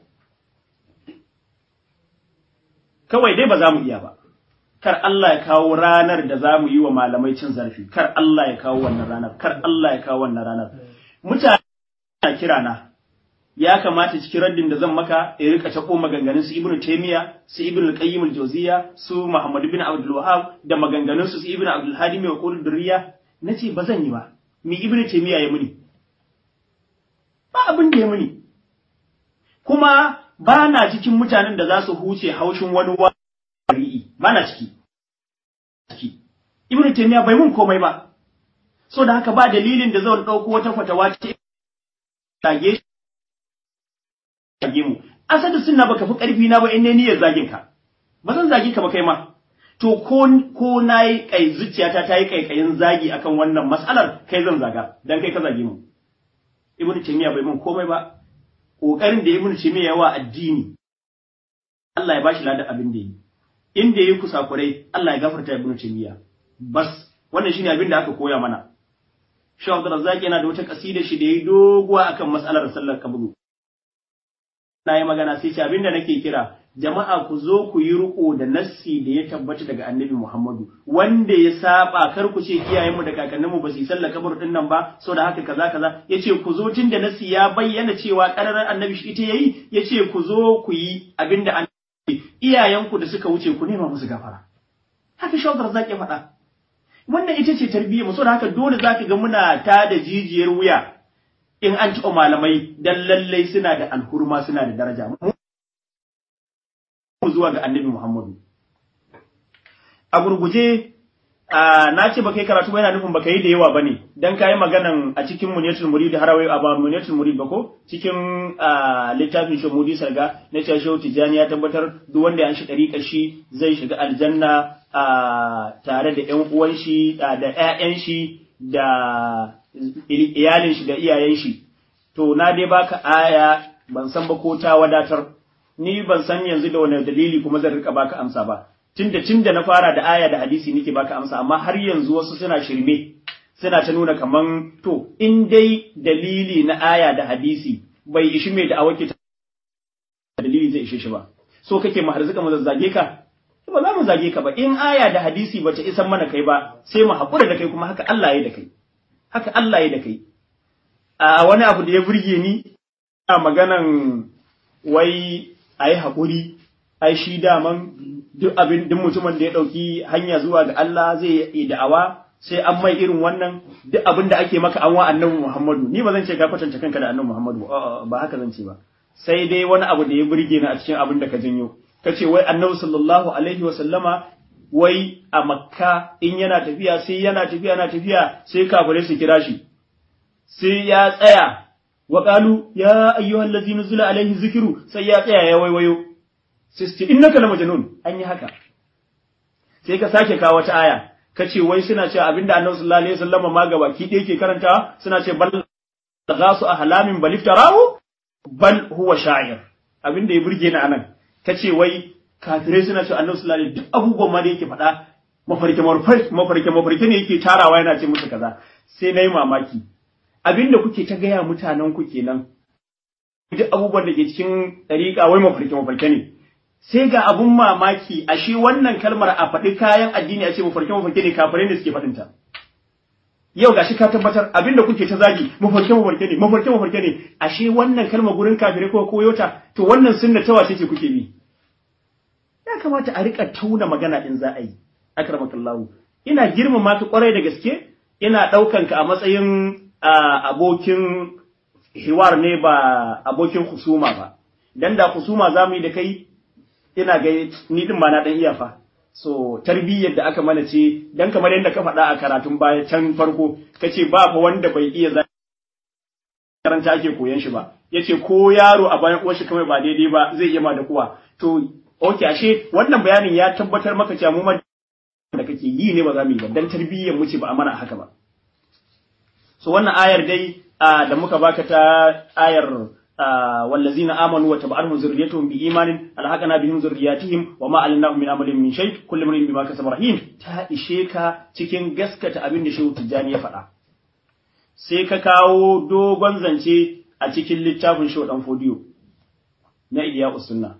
kawai dai ba za mu iya ba kar Allah ya kawo ranar da za mu yi wa malamai cin zarafi kar Allah ya kawo wannan ranar kar Allah ya kawo wannan ranar mutane na kira na ya kamata cikin raddin da zan maka in rika tako maganganun su Ibn Taymiya su Ibn Al-Qayyim Al-Jawziyya su Muhammad bin Abdul Wahhab da maganganun su Ibn Abdul Hadi mai qul durriya nace ba zan yi ba mi Ibn Taymiya ya muni ba abin da ya muni kuma ba na cikin mutanen da za su huce haushin wani wari'i ba na ciki ciki Ibn Taymiya bai mun komai ba so da haka ba dalilin da zan dauko wata fatawa ce tage zage mu asadu sunna baka fi karfi na ba in ne niyyar zagin ka ba zan zagi ka ba kai ma to ko ko nayi kai zuciyata ta yi kaikayin zagi akan wannan mas'alar kai zan zaga dan kai ka zage mu ibnu taymiya bai mun komai ba kokarin da ibnu taymiya yawa addini Allah ya bashi ladan abin da yi inda yayi kusakurai Allah ya gafarta ibnu taymiya bas wannan shine abin da aka koya mana Shehu Abdulrazzaq yana da wata kasida shi da yayi doguwa akan mas'alar sallar kabru na yi magana sai ce abinda nake kira jama'a ku zo ku yi riko da nassi da ya tabbata daga annabi Muhammadu wanda ya saba kar ku ce iyayenmu da kakanninmu ba su yi sallar kabur din nan ba so da haka kaza kaza yace ku zo tun da nassi ya bayyana cewa kararar annabi shi ita yayi yace ku zo ku yi abinda annabi iyayenku da suka wuce ku nema musu gafara haka shaudar zaki faɗa wannan ita ce tarbiyyar mu so da haka dole zaka ga muna ta da jijiyar wuya in an taɓa malamai dan lallai suna da alhurma suna da daraja mu zuwa ga annabi Muhammadu a gurguje na ce ba kai karatu ba yana nufin ba yi da yawa bane dan kai maganan a cikin muniyatul murid harawai a ba muniyatul murid ba ko cikin littafin shi mudi sarga na cewa shehu tijani ya tabbatar duk wanda ya shi dariƙar shi zai shiga aljanna tare da ƴan uwan shi da ƴaƴan shi da iyalin shi da iyayen shi to na dai baka aya ban san ba ko ta wadatar ni ban san yanzu da wani dalili kuma zan rika baka amsa ba tunda tunda na fara da aya da hadisi nake baka amsa amma har yanzu wasu suna shirme suna ta nuna kaman to in dai dalili na aya da hadisi bai ishi mai da awaki ta dalili zai ishe shi ba so kake mu harzuka mu zazzage ka ba za mu zage ka ba in aya da hadisi bata isan mana kai ba sai mu haƙura da kai kuma haka Allah ya da kai haka Allah ya da kai a wani abu da ya burge ni a maganan wai a yi haƙuri ai shi daman duk abin duk mutumin da ya ɗauki hanya zuwa ga Allah zai yi da'awa sai an mai irin wannan duk abin da ake maka an wa annabi Muhammadu ni ba zan ce ka kwatanta kanka da annabi Muhammadu ba haka zan ce ba sai dai wani abu da ya burge ni a cikin abin da ka janyo kace wai annabi sallallahu alaihi wa sallama wai a makka in yana tafiya sai yana tafiya yana tafiya sai kafirai su kira shi sai ya tsaya wa qalu ya ayyuhal ladzi nuzila alaihi zikru sai ya tsaya ya waiwayo sai su ce innaka la majnun an yi haka sai ka sake kawo wata aya kace wai suna cewa abinda annabi sallallahu alaihi wasallam ma ga baki ɗaya ke karanta suna ce bal ghasu ahlamin bal iftarahu bal huwa sha'ir abinda ya burge ni anan kace wai kafirai suna cewa annabi sallallahu alaihi duk abubuwan ma da yake faɗa mafarke mafarke mafarke ne yake tarawa yana ce musu kaza sai nayi mamaki abinda kuke ta gaya mutanen ku kenan duk abubuwan da ke cikin ɗariƙa wai mafarke mafarke ne sai ga abun mamaki ashe wannan kalmar a faɗi kayan addini a ce mafarke mafarke ne kafirai ne suke faɗinta yau gashi ka tabbatar abinda kuke ta zagi mafarke mafarke ne mafarke mafarke ne ashe wannan kalma gurin kafirai ko koyo ta to wannan sunna ta wace ce kuke bi ya kamata a rika tauna magana din za a yi akramakallahu ina girmama ka kwarai da gaske ina daukan ka a matsayin abokin hiwar ne ba abokin husuma ba dan da husuma zamu yi da kai ina ga ni din ma na dan iya fa so tarbiyyar da aka mana ce dan kamar yadda ka faɗa a karatun baya can farko kace ba fa wanda bai iya za karanta ake koyan shi ba yace ko yaro a bayan uwar shi kamar ba daidai ba zai iya ma da kuwa to okay ashe wannan bayanin ya tabbatar maka cewa mu ma da kake yi ne ba za mu yi ba dan tarbiyyar mu ce ba a mana haka ba so wannan ayar dai da muka baka ta ayar والذين آمنوا وتبعهم ذريتهم بإيمان ألحقنا بهم ذرياتهم وما علمناهم من عمل من شيء كل من بما كسب رهين ta ishe ka cikin gaskata abin da Shehu Tijjani ya faɗa sai ka kawo dogon zance a cikin littafin Shehu Dan Fodiyo na Iliya Usunna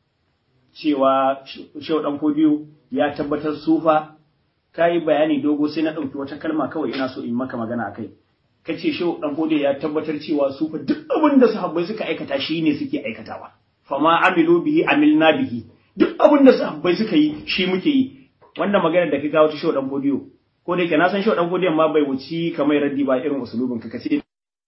cewa Shehu Dan Fodiyo ya tabbatar sufa kai bayani dogo sai na ɗauki wata kalma kawai ina so in maka magana akai kace shi dan gode ya tabbatar cewa su fa duk abin da sahabbai suka aikata shi ne suke aikatawa fama amilu bihi amilna bihi duk abin da sahabbai suka yi shi muke yi wannan magana da ka kawo ta shi dan godiyo ko da yake na san shi dan godiyon ma bai wuci kamar raddi ba irin usulubin ka kace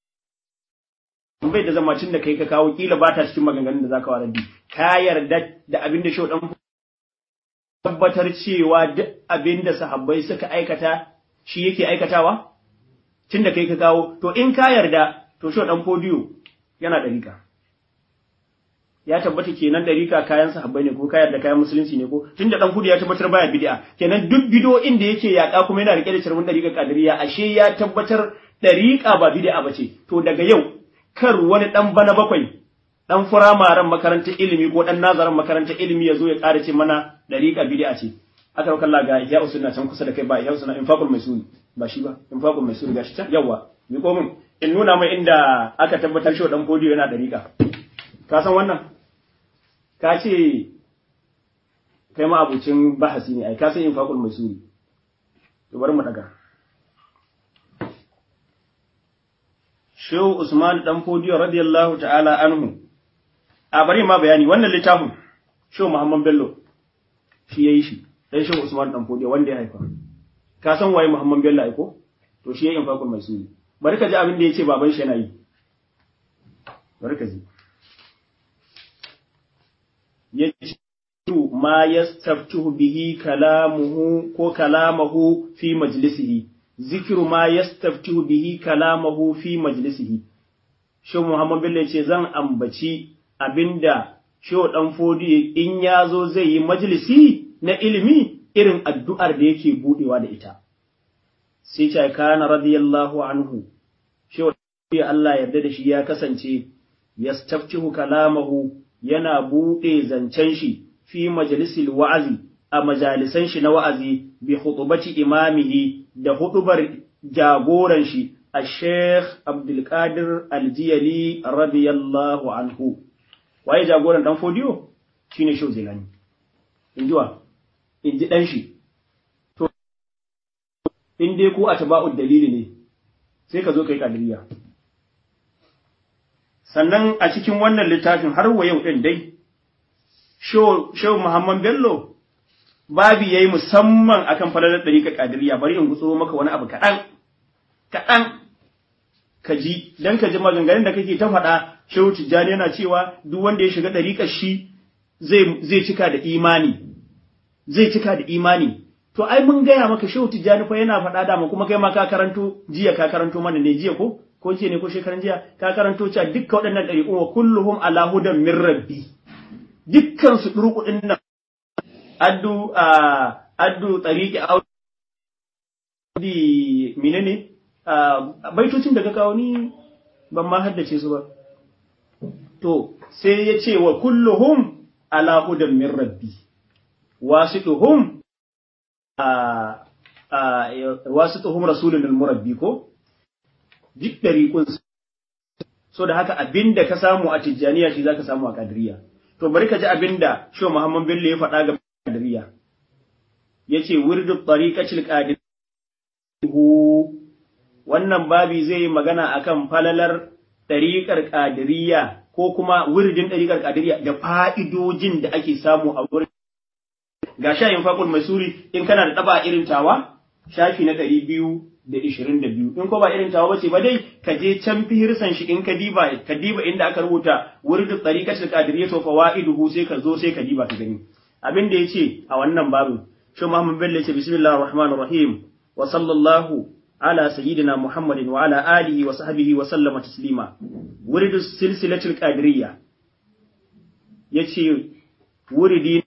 bai da zama cin da kai ka kawo kila ba ta cikin maganganun da zaka wa raddi ka yarda da abin da shi dan tabbatar cewa duk abin da sahabbai suka aikata shi yake aikatawa tun da kai ka kawo, to in ka yarda, to shi ɗan fodiyo yana ɗarika. Ya tabbata kenan ɗarika kayan sahabbai ne ko ka yarda kayan musulunci ne ko tun da ɗan fodiyo ya tabbatar baya bid'a kenan duk bido inda yake yaƙa kuma yana riƙe da carbin ɗarika kadiriya ashe ya tabbatar ɗarika ba bid'a ba ce to daga yau kar wani ɗan bana bakwai ɗan firamaren makarantar ilimi ko ɗan nazarin makarantar ilimi ya zo ya ƙara ce mana ɗarika bid'a ce aka rauka Allah ga ya usunna can kusa da kai ba ya usunna infaqul maisuni ba shi ba infaqul maisuni gashi can yawa mi ko mun in nuna mai inda aka tabbatar shi dan podiyo yana dariƙa ka san wannan ka ce kai ma abucin bahasi ne ai ka san infaqul maisuni to bari mu daga Shehu Usman dan Fodiyo radiyallahu ta'ala anhu a bari ma bayani wannan littafin Shehu Muhammad Bello shi yayi shi dan shehu Usman dan Fodiyo wanda ya haifa ka san waye Muhammad Bello aiko to shi yayin fakul mai suni bari ka ji abin da yace baban shi yana yi bari ka ji yace ma yastaftuhu bihi kalamuhu ko kalamahu fi majlisihi zikru ma yastaftuhu bihi kalamahu fi majlisihi shehu Muhammad Bello yace zan ambaci abinda shehu dan Fodiyo in ya zo zai yi majlisi na ilimi irin addu'ar da yake buɗewa da ita. Sai ce, Kana radiyallahu anhu, shi Allah yarda da shi ya kasance, ya stafcihu kalamahu yana buɗe zancen shi fi majalisil wa'azi a majalisan shi na wa'azi bi hutubaci imamihi da hutubar jagoran shi a Sheikh Abdulkadir Aljiyali radiyallahu anhu. Waye jagoran ɗan fodiyo? Shi ne Shehu Zilani. In ji wa? in ji ɗan shi, to, in dai ko a taba'ud dalili ne, sai ka zo ka yi ƙadiriya. Sannan a cikin wannan littafin har wa yau ɗin dai, Shehu Muhammad Bello, babi ya yi musamman akan falalar ɗariƙar ƙadiriya, bari in gutso maka wani abu kaɗan, kaɗan, ka ji, don ka ji maganganun da kake ta faɗa, Shehu Tijjani yana cewa duk wanda ya shiga ɗariƙar shi zai cika da imani. zai cika da imani to ai mun gaya maka shehu tijjani fa yana faɗa dama kuma kai ma ka karanto jiya ka karanto mana ne jiya ko ko jiya ne ko shekaran jiya ka karanto cewa dukkan waɗannan ɗariƙu wa kulluhum ala hudan min rabbi dukkan su ɗurku ɗin nan addu a addu tariqi audi menene baitocin da ka kawo ni ban ma haddace su ba to sai ya ce wa kulluhum ala hudan min rabbi wasituhum wasituhum rasulun al-murabbi ko duk dariqun so da haka abinda ka samu a tijjaniya shi zaka samu a kadiriya to bari ka ji abinda sho Muhammad Bello ya faɗa ga kadiriya yace wirdu tariqatil qadir wannan babi zai yi magana akan falalar ɗariƙar ƙadiriya ko kuma wuridin ɗariƙar ƙadiriya da fa'idojin da ake samu a wurin. Ga shayin faƙul masuri in kana da ɗaba irin tawa, shafi na ɗari biyu da ishirin da biyu. In ko ba irin tawa bace ba dai, ka je can fihirsan shi in ka diba, ka diba inda aka rubuta wuridin ɗariƙar ƙadiriya to fawa'iduhu sai ka zo sai ka diba ka gani. Abin da ya ce a wannan babu, shi Muhammad Bello ya ce bismillahir rahmanir rahim wa sallallahu على سيدنا محمد وعلى آله وصحبه وسلم تسليما ورد السلسلة القادرية يتي وردي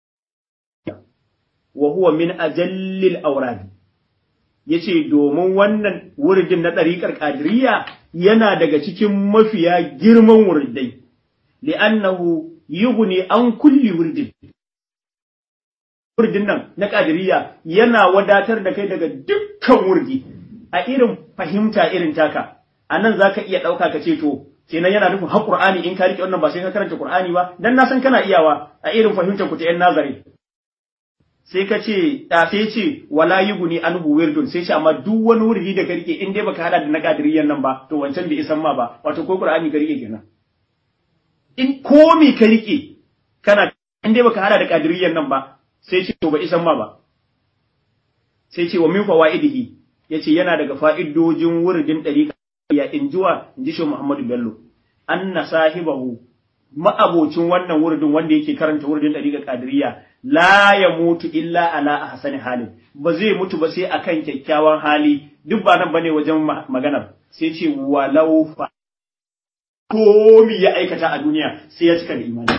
وهو من أجل الأوراد yace domin wannan wuridin na ɗariƙar ƙadiriya yana daga cikin mafiya girman wuridai li'annahu yughni an kulli wuridin wuridin nan na ƙadiriya yana wadatar da kai daga dukkan wurdi a irin fahimta irin taka a nan za ka iya ɗauka ka ce to kenan yana nufin har Qur'ani in ka riƙe wannan ba sai ka karanta Qur'ani ba dan na san kana iyawa a irin fahimtar ku ta yan nazari sai ka ce da sai ce wala yuguni anhu wirdun sai ce amma duk wani wurdi da ka riƙe in dai baka hada da na kadiriyan nan ba to wancan bai isan ma ba wato ko Qur'ani ka riƙe kenan in komi ka riƙe kana in dai baka hada da kadiriyan nan ba sai ce to ba isan ma ba sai ce wa min fawaidihi yace yana daga fa'idojin wuridin ɗariƙa ya injuwa in ji shi Muhammadu Bello, an na sahibahu ma'abocin wannan wuridin wanda yake karanta wuridin ɗariƙa ƙadiriya la ya mutu illa ala a hasani halin ba zai mutu ba sai akan kyakkyawan hali duk ba nan bane wajen maganar sai ce walau fa komi ya aikata a duniya sai ya cika da imani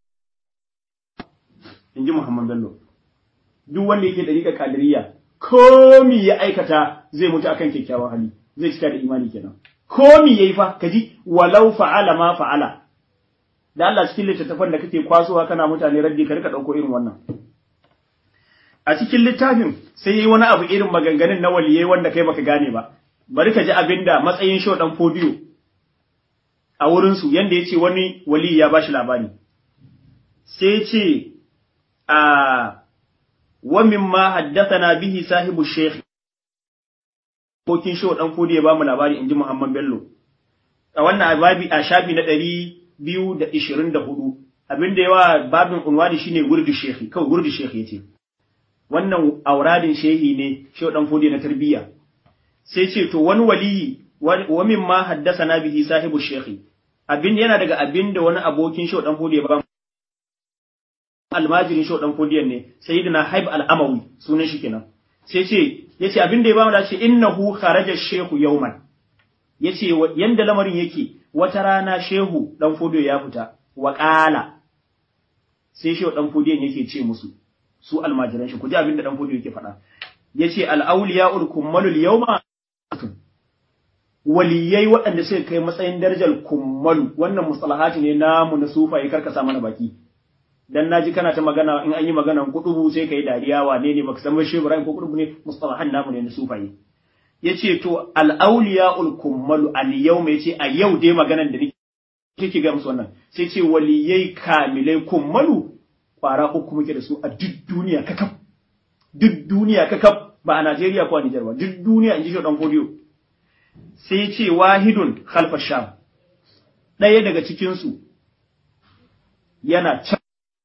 in ji Muhammad Bello duk wanda yake ɗariƙa ƙadiriya komi ya aikata zai mutu akan kyakkyawan hali zai cika da imani kenan komi yayi fa kaji walau fa'ala ma fa'ala da Allah cikin littattafan da kake kwasowa kana mutane raddi ka rika dauko irin wannan a cikin littafin sai yayi wani abu irin maganganun na waliyai wanda kai baka gane ba bari ka ji abinda matsayin show dan fodiyo a wurin su yanda yace wani wali ya bashi labari sai ce a ومما حدثنا به صاحب الشيخ kokin shi dan fodi ya ba mu labari inji Muhammad Bello a wannan babi a shafi na 224 abinda yawa babin unwani shine wurdi shehi kawai wurdi shehi yace wannan auradin shehi ne shi dan fodi na tarbiyya sai ce to wani waliyi wa mimma haddathana bihi sahibu shehi abin yana daga abinda wani abokin shi dan fodi ya ba almajirin shi dan fodiyan ne sayyidina haib al-amawi sunan shi kenan sai ce yace abin da ya bamu da ce innahu kharaja shehu yawman yace yanda lamarin yake wata rana shehu dan fodiyo ya fita wa qala sai shehu dan fodiyan yake ce musu su almajiran shi ku ji abin da dan fodiyo yake faɗa yace al-awliya'ul kummalul yawma waliyai waɗanda suka kai matsayin darajar kummalu wannan mustalahati ne namu na sufaye karkasa mana baki dan naji kana ta magana in an yi maganan kudubu sai kai dariya wane ne baka san shi Ibrahim ko kudubu ne mustalahan namu ne na sufaye yace to al awliyaul kummalu al yawma yace a yau dai maganan da nake kike ga musu wannan sai ce waliyai kamilai kummalu kwara uku muke da su a duk duniya kakaf duk duniya kakaf ba a Najeriya ko a Nijar ba duk duniya in ji shi dan fodiyo sai ce wahidun khalfa sham ɗaya daga cikin su yana can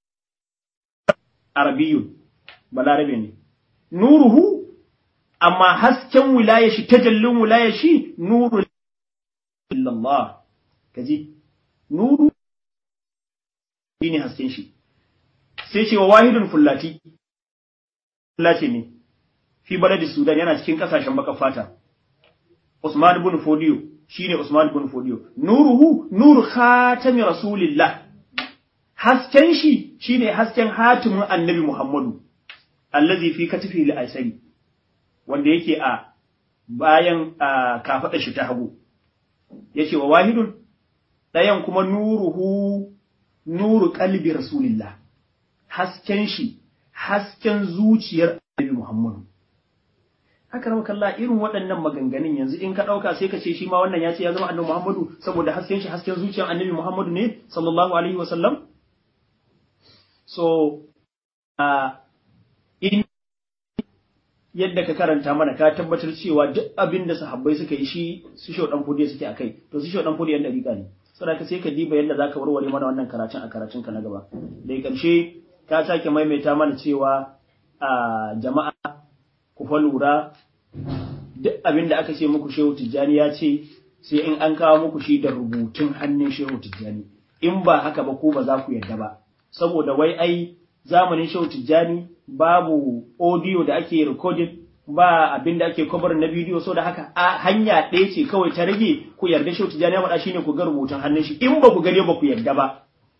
arabiyun balarabe ne nuruhu amma hasken wilaya shi tajallin wilaya shi nuru illallah kaji nuru shine hasken shi sai ce wa wahidun fullati fullati ne fi baladi sudan yana cikin kasashen baka fata usman ibn fodiyo shine usman ibn fodiyo nuruhu nuru khatami rasulillah hasken shi shine hasken hatimin annabi Muhammadu allazi fi katifi al-aisari wanda yake a bayan kafada shi ta hagu yace wa wahidun dayan kuma nuruhu nuru qalbi rasulillah hasken shi hasken zuciyar annabi Muhammadu haka rawa kalla irin waɗannan maganganun yanzu in ka ɗauka sai ka ce shi ma wannan ya ce ya zama annabi Muhammadu saboda hasken shi hasken zuciyar annabi Muhammadu ne sallallahu alaihi wa sallam so uh, in yadda ka karanta mana ka tabbatar cewa duk abin da sahabbai suka yi shi su shau dan fudi suke akai to su shau dan fudi yan dariƙa ne saboda sai ka diba yadda zaka warware mana wannan karatun a karatun ka na gaba da karshe ka sake maimaita mana cewa a jama'a ku fa lura duk abin da aka ce muku shehu tijjani ya ce sai in an kawo muku shi da rubutun hannun shehu tijjani in ba haka ba ko ba za ku yarda ba saboda wai ai zamanin shehu tijjani babu audio da ake recording ba abin da ake cover na bidiyo so da haka a hanya ɗaya ce kawai ta rage ku yarda shehu tijjani ya faɗa shine ku ga rubutun hannun shi in ba ku gane ba ku yarda ba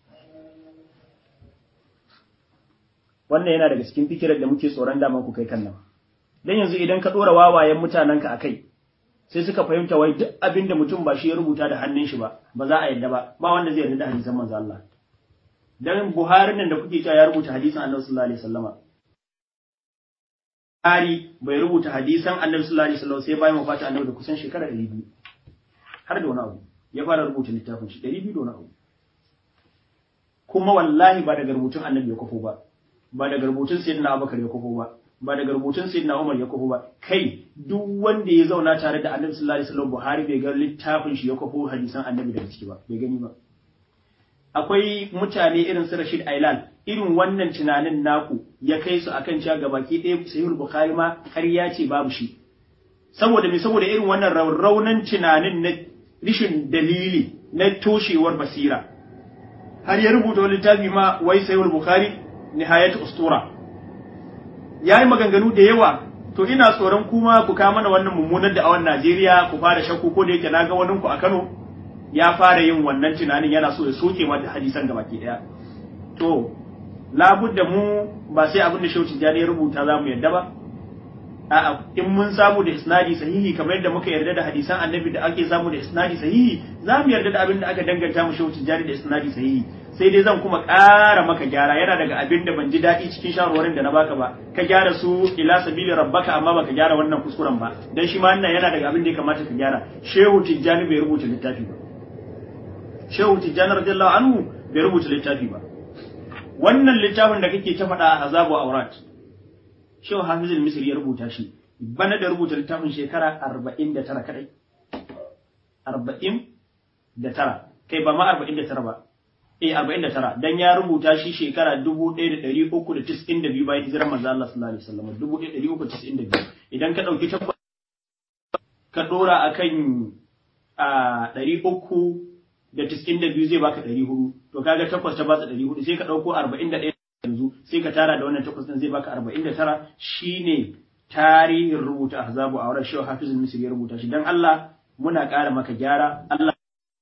wannan yana daga cikin fikirar da muke tsoron daman ku kai kan nan dan yanzu idan ka dora wawayen mutanenka a kai sai suka fahimta wai duk abin da mutum ba shi ya rubuta da hannun shi ba ba za a yarda ba ba wanda zai yarda da hadisan manzo Allah dan Buhari nan da kuke cewa ya rubuta hadisan Annabi sallallahu alaihi wasallama Buhari bai rubuta hadisan Annabi sallallahu alaihi wasallam sai bayan wafata Annabi da kusan shekara 200 har da wani abu ya fara rubuta littafin shi 200 da wani abu kuma wallahi ba daga rubutun Annabi ya kofo ba ba daga rubutun Sayyidina Abubakar ya kofo ba ba daga rubutun Sayyidina Umar ya kofo ba kai duk wanda ya zauna tare da Annabi sallallahu alaihi wasallam Buhari bai ga littafin shi ya kofo hadisan Annabi daga ciki ba bai gani ba akwai mutane irin su Rashid Ailan irin wannan tunanin naku ya kai su akan cewa gabaki ɗaya Sahih Bukhari ma ƙarya ce babu shi saboda me saboda irin wannan raunan tunanin na rishin dalili na toshewar basira har ya rubuta wani littafi ma wai Sahih Bukhari nihayat ustura yayi maganganu da yawa to ina tsoron kuma ku ka mana wannan mummunar da awan Najeriya ku fara shakku ko da yake naga wani ku a Kano ya fara yin wannan tunanin yana so ya soke mata hadisan gabaki daya to labudda mu ba sai abin da Shehu Tijjani ya rubuta za mu yadda ba a'a in mun samu da isnadi sahihi kamar yadda muka yarda da hadisan annabi da ake samu da isnadi sahihi za mu yarda da abin da aka danganta mu Shehu Tijjani da isnadi sahihi sai dai zan kuma ƙara maka gyara yana daga abin da ban ji daɗi cikin shawarwarin da na baka ba ka gyara su ila sabili rabbaka amma baka gyara wannan kuskuren ba dan shi ma wannan yana daga abin da ya kamata ka gyara Shehu Tijjani bai rubuta littafi ba Shehu Tijjani radiyallahu anhu bai rubuta littafi ba wannan littafin da kake ta faɗa a Azabu Aurat Shehu Hafizul Misri ya rubuta shi bana da rubuta littafin shekara 49 kadai 49 kai ba ma 49 ba eh 49 dan ya rubuta shi shekara 1392 bayan hijirar manzo Allah sallallahu alaihi wasallam 1392 idan ka dauki takwas ka dora akan a 300 da tiskin da biyu zai baka ɗari hudu to kaga takwas ta baka ɗari hudu sai ka ɗauko arba'in da ɗaya yanzu sai ka tara da wannan takwas ɗin zai baka arba'in da tara shine tarihin rubuta ahzabu a wurin shehu hafizul misri ya rubuta shi dan Allah muna ƙara maka gyara Allah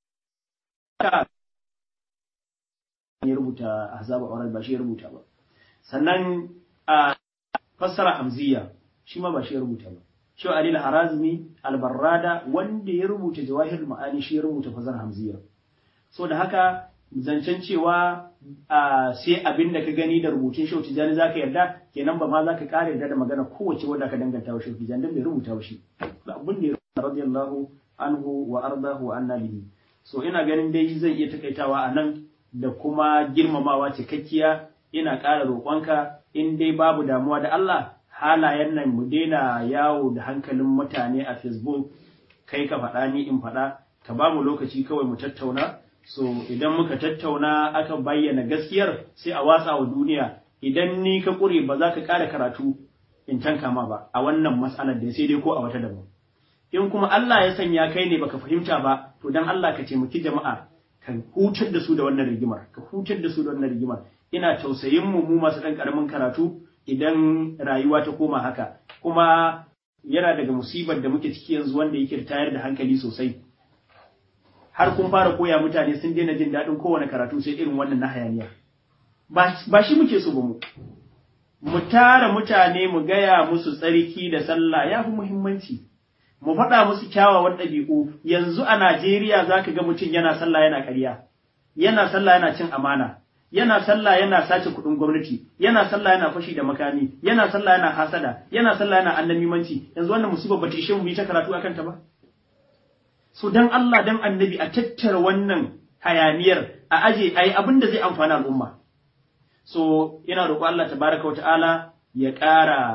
ya rubuta ahzabu a wurin ba shi ya rubuta ba sannan a fassara hamziya shi ma ba shi ya rubuta ba Shehu Ali al-Harazmi al-Barrada wanda ya rubuta Jawahir Ma'ani shi ya rubuta fassara hamziya so da haka zancen cewa sai abin da ka gani da rubutun Shehu Tijjani za ka yarda kenan ba ma za ka ƙara yarda da magana kowace wadda ka danganta wa Shehu Tijjani don bai rubuta wa shi abin da ya rubuta radiyallahu anhu wa ardahu wa anna bihi so ina ganin dai zai iya takaitawa a nan da kuma girmamawa cikakkiya ina ƙara roƙonka in dai babu damuwa da Allah halayen nan mu daina yawo da hankalin mutane a Facebook kai ka faɗa ni in faɗa ka ba mu lokaci kawai mu tattauna so idan muka tattauna aka bayyana gaskiyar sai a watsa wa duniya idan ni ka ƙure ba za ka ƙara karatu in tanka ma ba a wannan matsalar da sai dai ko a wata daban in kuma Allah ya sanya kai ne baka fahimta ba to dan Allah ka taimaki jama'a ka hutar da su da wannan rigimar ka hutar da su da wannan rigimar ina tausayin mu mu masu dan karamin karatu idan rayuwa ta koma haka kuma yana daga musibar da muke ciki yanzu wanda yake tayar da hankali sosai har kun fara koya mutane sun daina jin daɗin kowane karatu sai irin wannan na hayaniya ba shi muke so ba mu mu tara mutane mu gaya musu tsarki da sallah ya fi muhimmanci mu faɗa musu kyawawan ɗabi'u yanzu a Najeriya za ka ga mutum yana sallah yana ƙarya yana sallah yana cin amana yana sallah yana sace kuɗin gwamnati yana sallah yana fashi da makami yana sallah yana hasada yana sallah yana annamimanci yanzu wannan musibar ba ta ishe mu yi ta karatu akan ta ba so dan Allah dan annabi a tattara wannan hayaniyar a aje ayi abin da zai amfana al'umma so ina roƙo Allah tabaraka wa ta'ala ya ƙara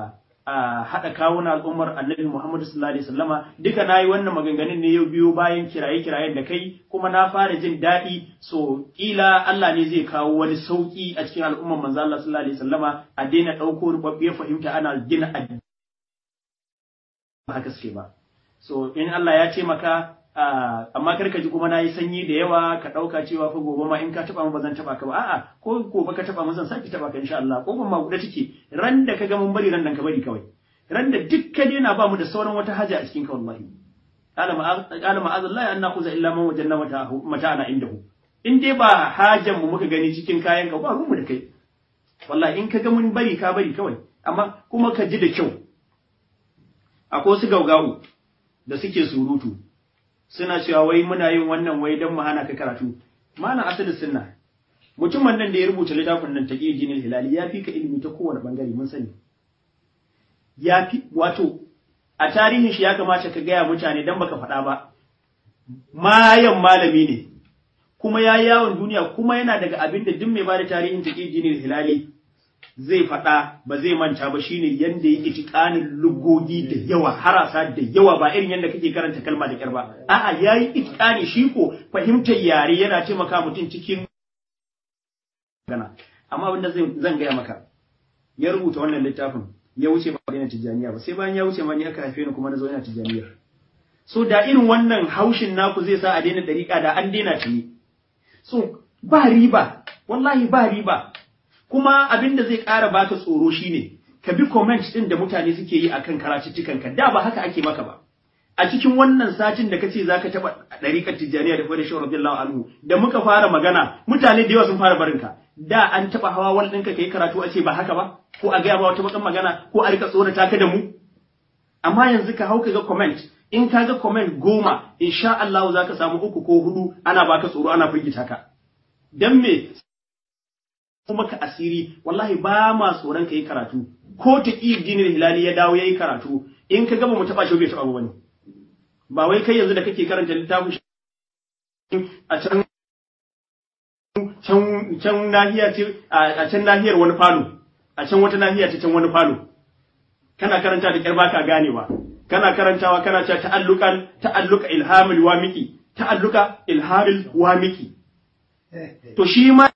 a haɗa kawuna al'ummar annabi Muhammadu sallallahu alaihi wasallama duka nayi wannan maganganun ne yau biyo bayan kiraye kirayen da kai kuma na fara jin daɗi so kila Allah ne zai kawo wani sauki a cikin al'ummar manzo Allah sallallahu alaihi wasallama a daina ɗauko rubabbiyar fahimta ana gina addini ba haka suke ba so in Allah ya ce maka amma kar ka ji kuma nayi sanyi da yawa ka ɗauka cewa fa gobe ma in ka taɓa mu ba zan taɓa ka ba a'a ko gobe ka taɓa mu zan saki taɓa ka insha Allah ko ban ma guda take ran da ka ga mun bari ran nan ka bari kawai ran da duk ka daina ba mu da sauran wata haja a cikin ka wallahi qala ma'azallahi an nakhudha illa man wajanna mata'ana indahu in dai ba hajan mu muka gani cikin kayan ka ba mu da kai wallahi in ka ga mun bari ka bari kawai amma kuma ka ji da kyau akwai su gaugawu da suke surutu suna cewa wai muna yin wannan wai don mu hana ka karatu malam asalin sunna mutumin nan da ya rubuta littafin nan ta jinin hilali ya fi ka ilimi ta kowane bangare mun sani ya fi wato a tarihin shi ya kamata ka gaya mutane dan baka faɗa ba mayan malami ne kuma ya yawon duniya kuma yana daga abin da duk mai bada tarihin ta jinin hilali zai faɗa ba zai manta ba shine yanda ya itiƙanin lugogi da yawa harasa da yawa ba irin yanda kake karanta kalma da kyar ba a'a yayi itiƙani shi ko fahimtar yare yana taimaka mutum cikin gana amma abinda zan gaya maka ya rubuta wannan littafin ya wuce ba daina tijjaniya ba sai bayan ya wuce ma ni aka haife ni kuma na zo ina tijjaniyar so da irin wannan haushin naku zai sa a daina dariƙa da an daina ta ne so ba riba wallahi ba riba kuma abin da zai ƙara baka tsoro shine ka bi comment din da mutane suke yi akan karatuttukan ka da ba haka ake maka ba a cikin wannan satin da kace zaka taba dariƙar tijjaniya da fara shawar radiyallahu anhu da muka fara magana mutane da yawa sun fara barinka da an taba hawa wal ɗinka kai karatu a ce ba haka ba ko a gaya ba wata bakan magana ko a rika tsorata ka da mu amma yanzu ka hau ka ga comment in ka ga comment goma insha Allah za ka samu uku ko hudu ana baka tsoro ana firgita ka dan me kuma ka asiri wallahi ba ma tsoron ka yi karatu ko ta ƙi dinin hilali ya dawo ya yi karatu in ka gaba mu taɓa shi bai taɓa wani ba wai kai yanzu da kake karanta littafin a can can can nahiya ce a can nahiyar wani falo a can wata nahiya ta can wani falo kana karanta da kyar baka ganewa kana karantawa kana cewa ta'alluqan ta'alluqa ilhamul wamiki ta'alluqa ilhamul wamiki to shi ma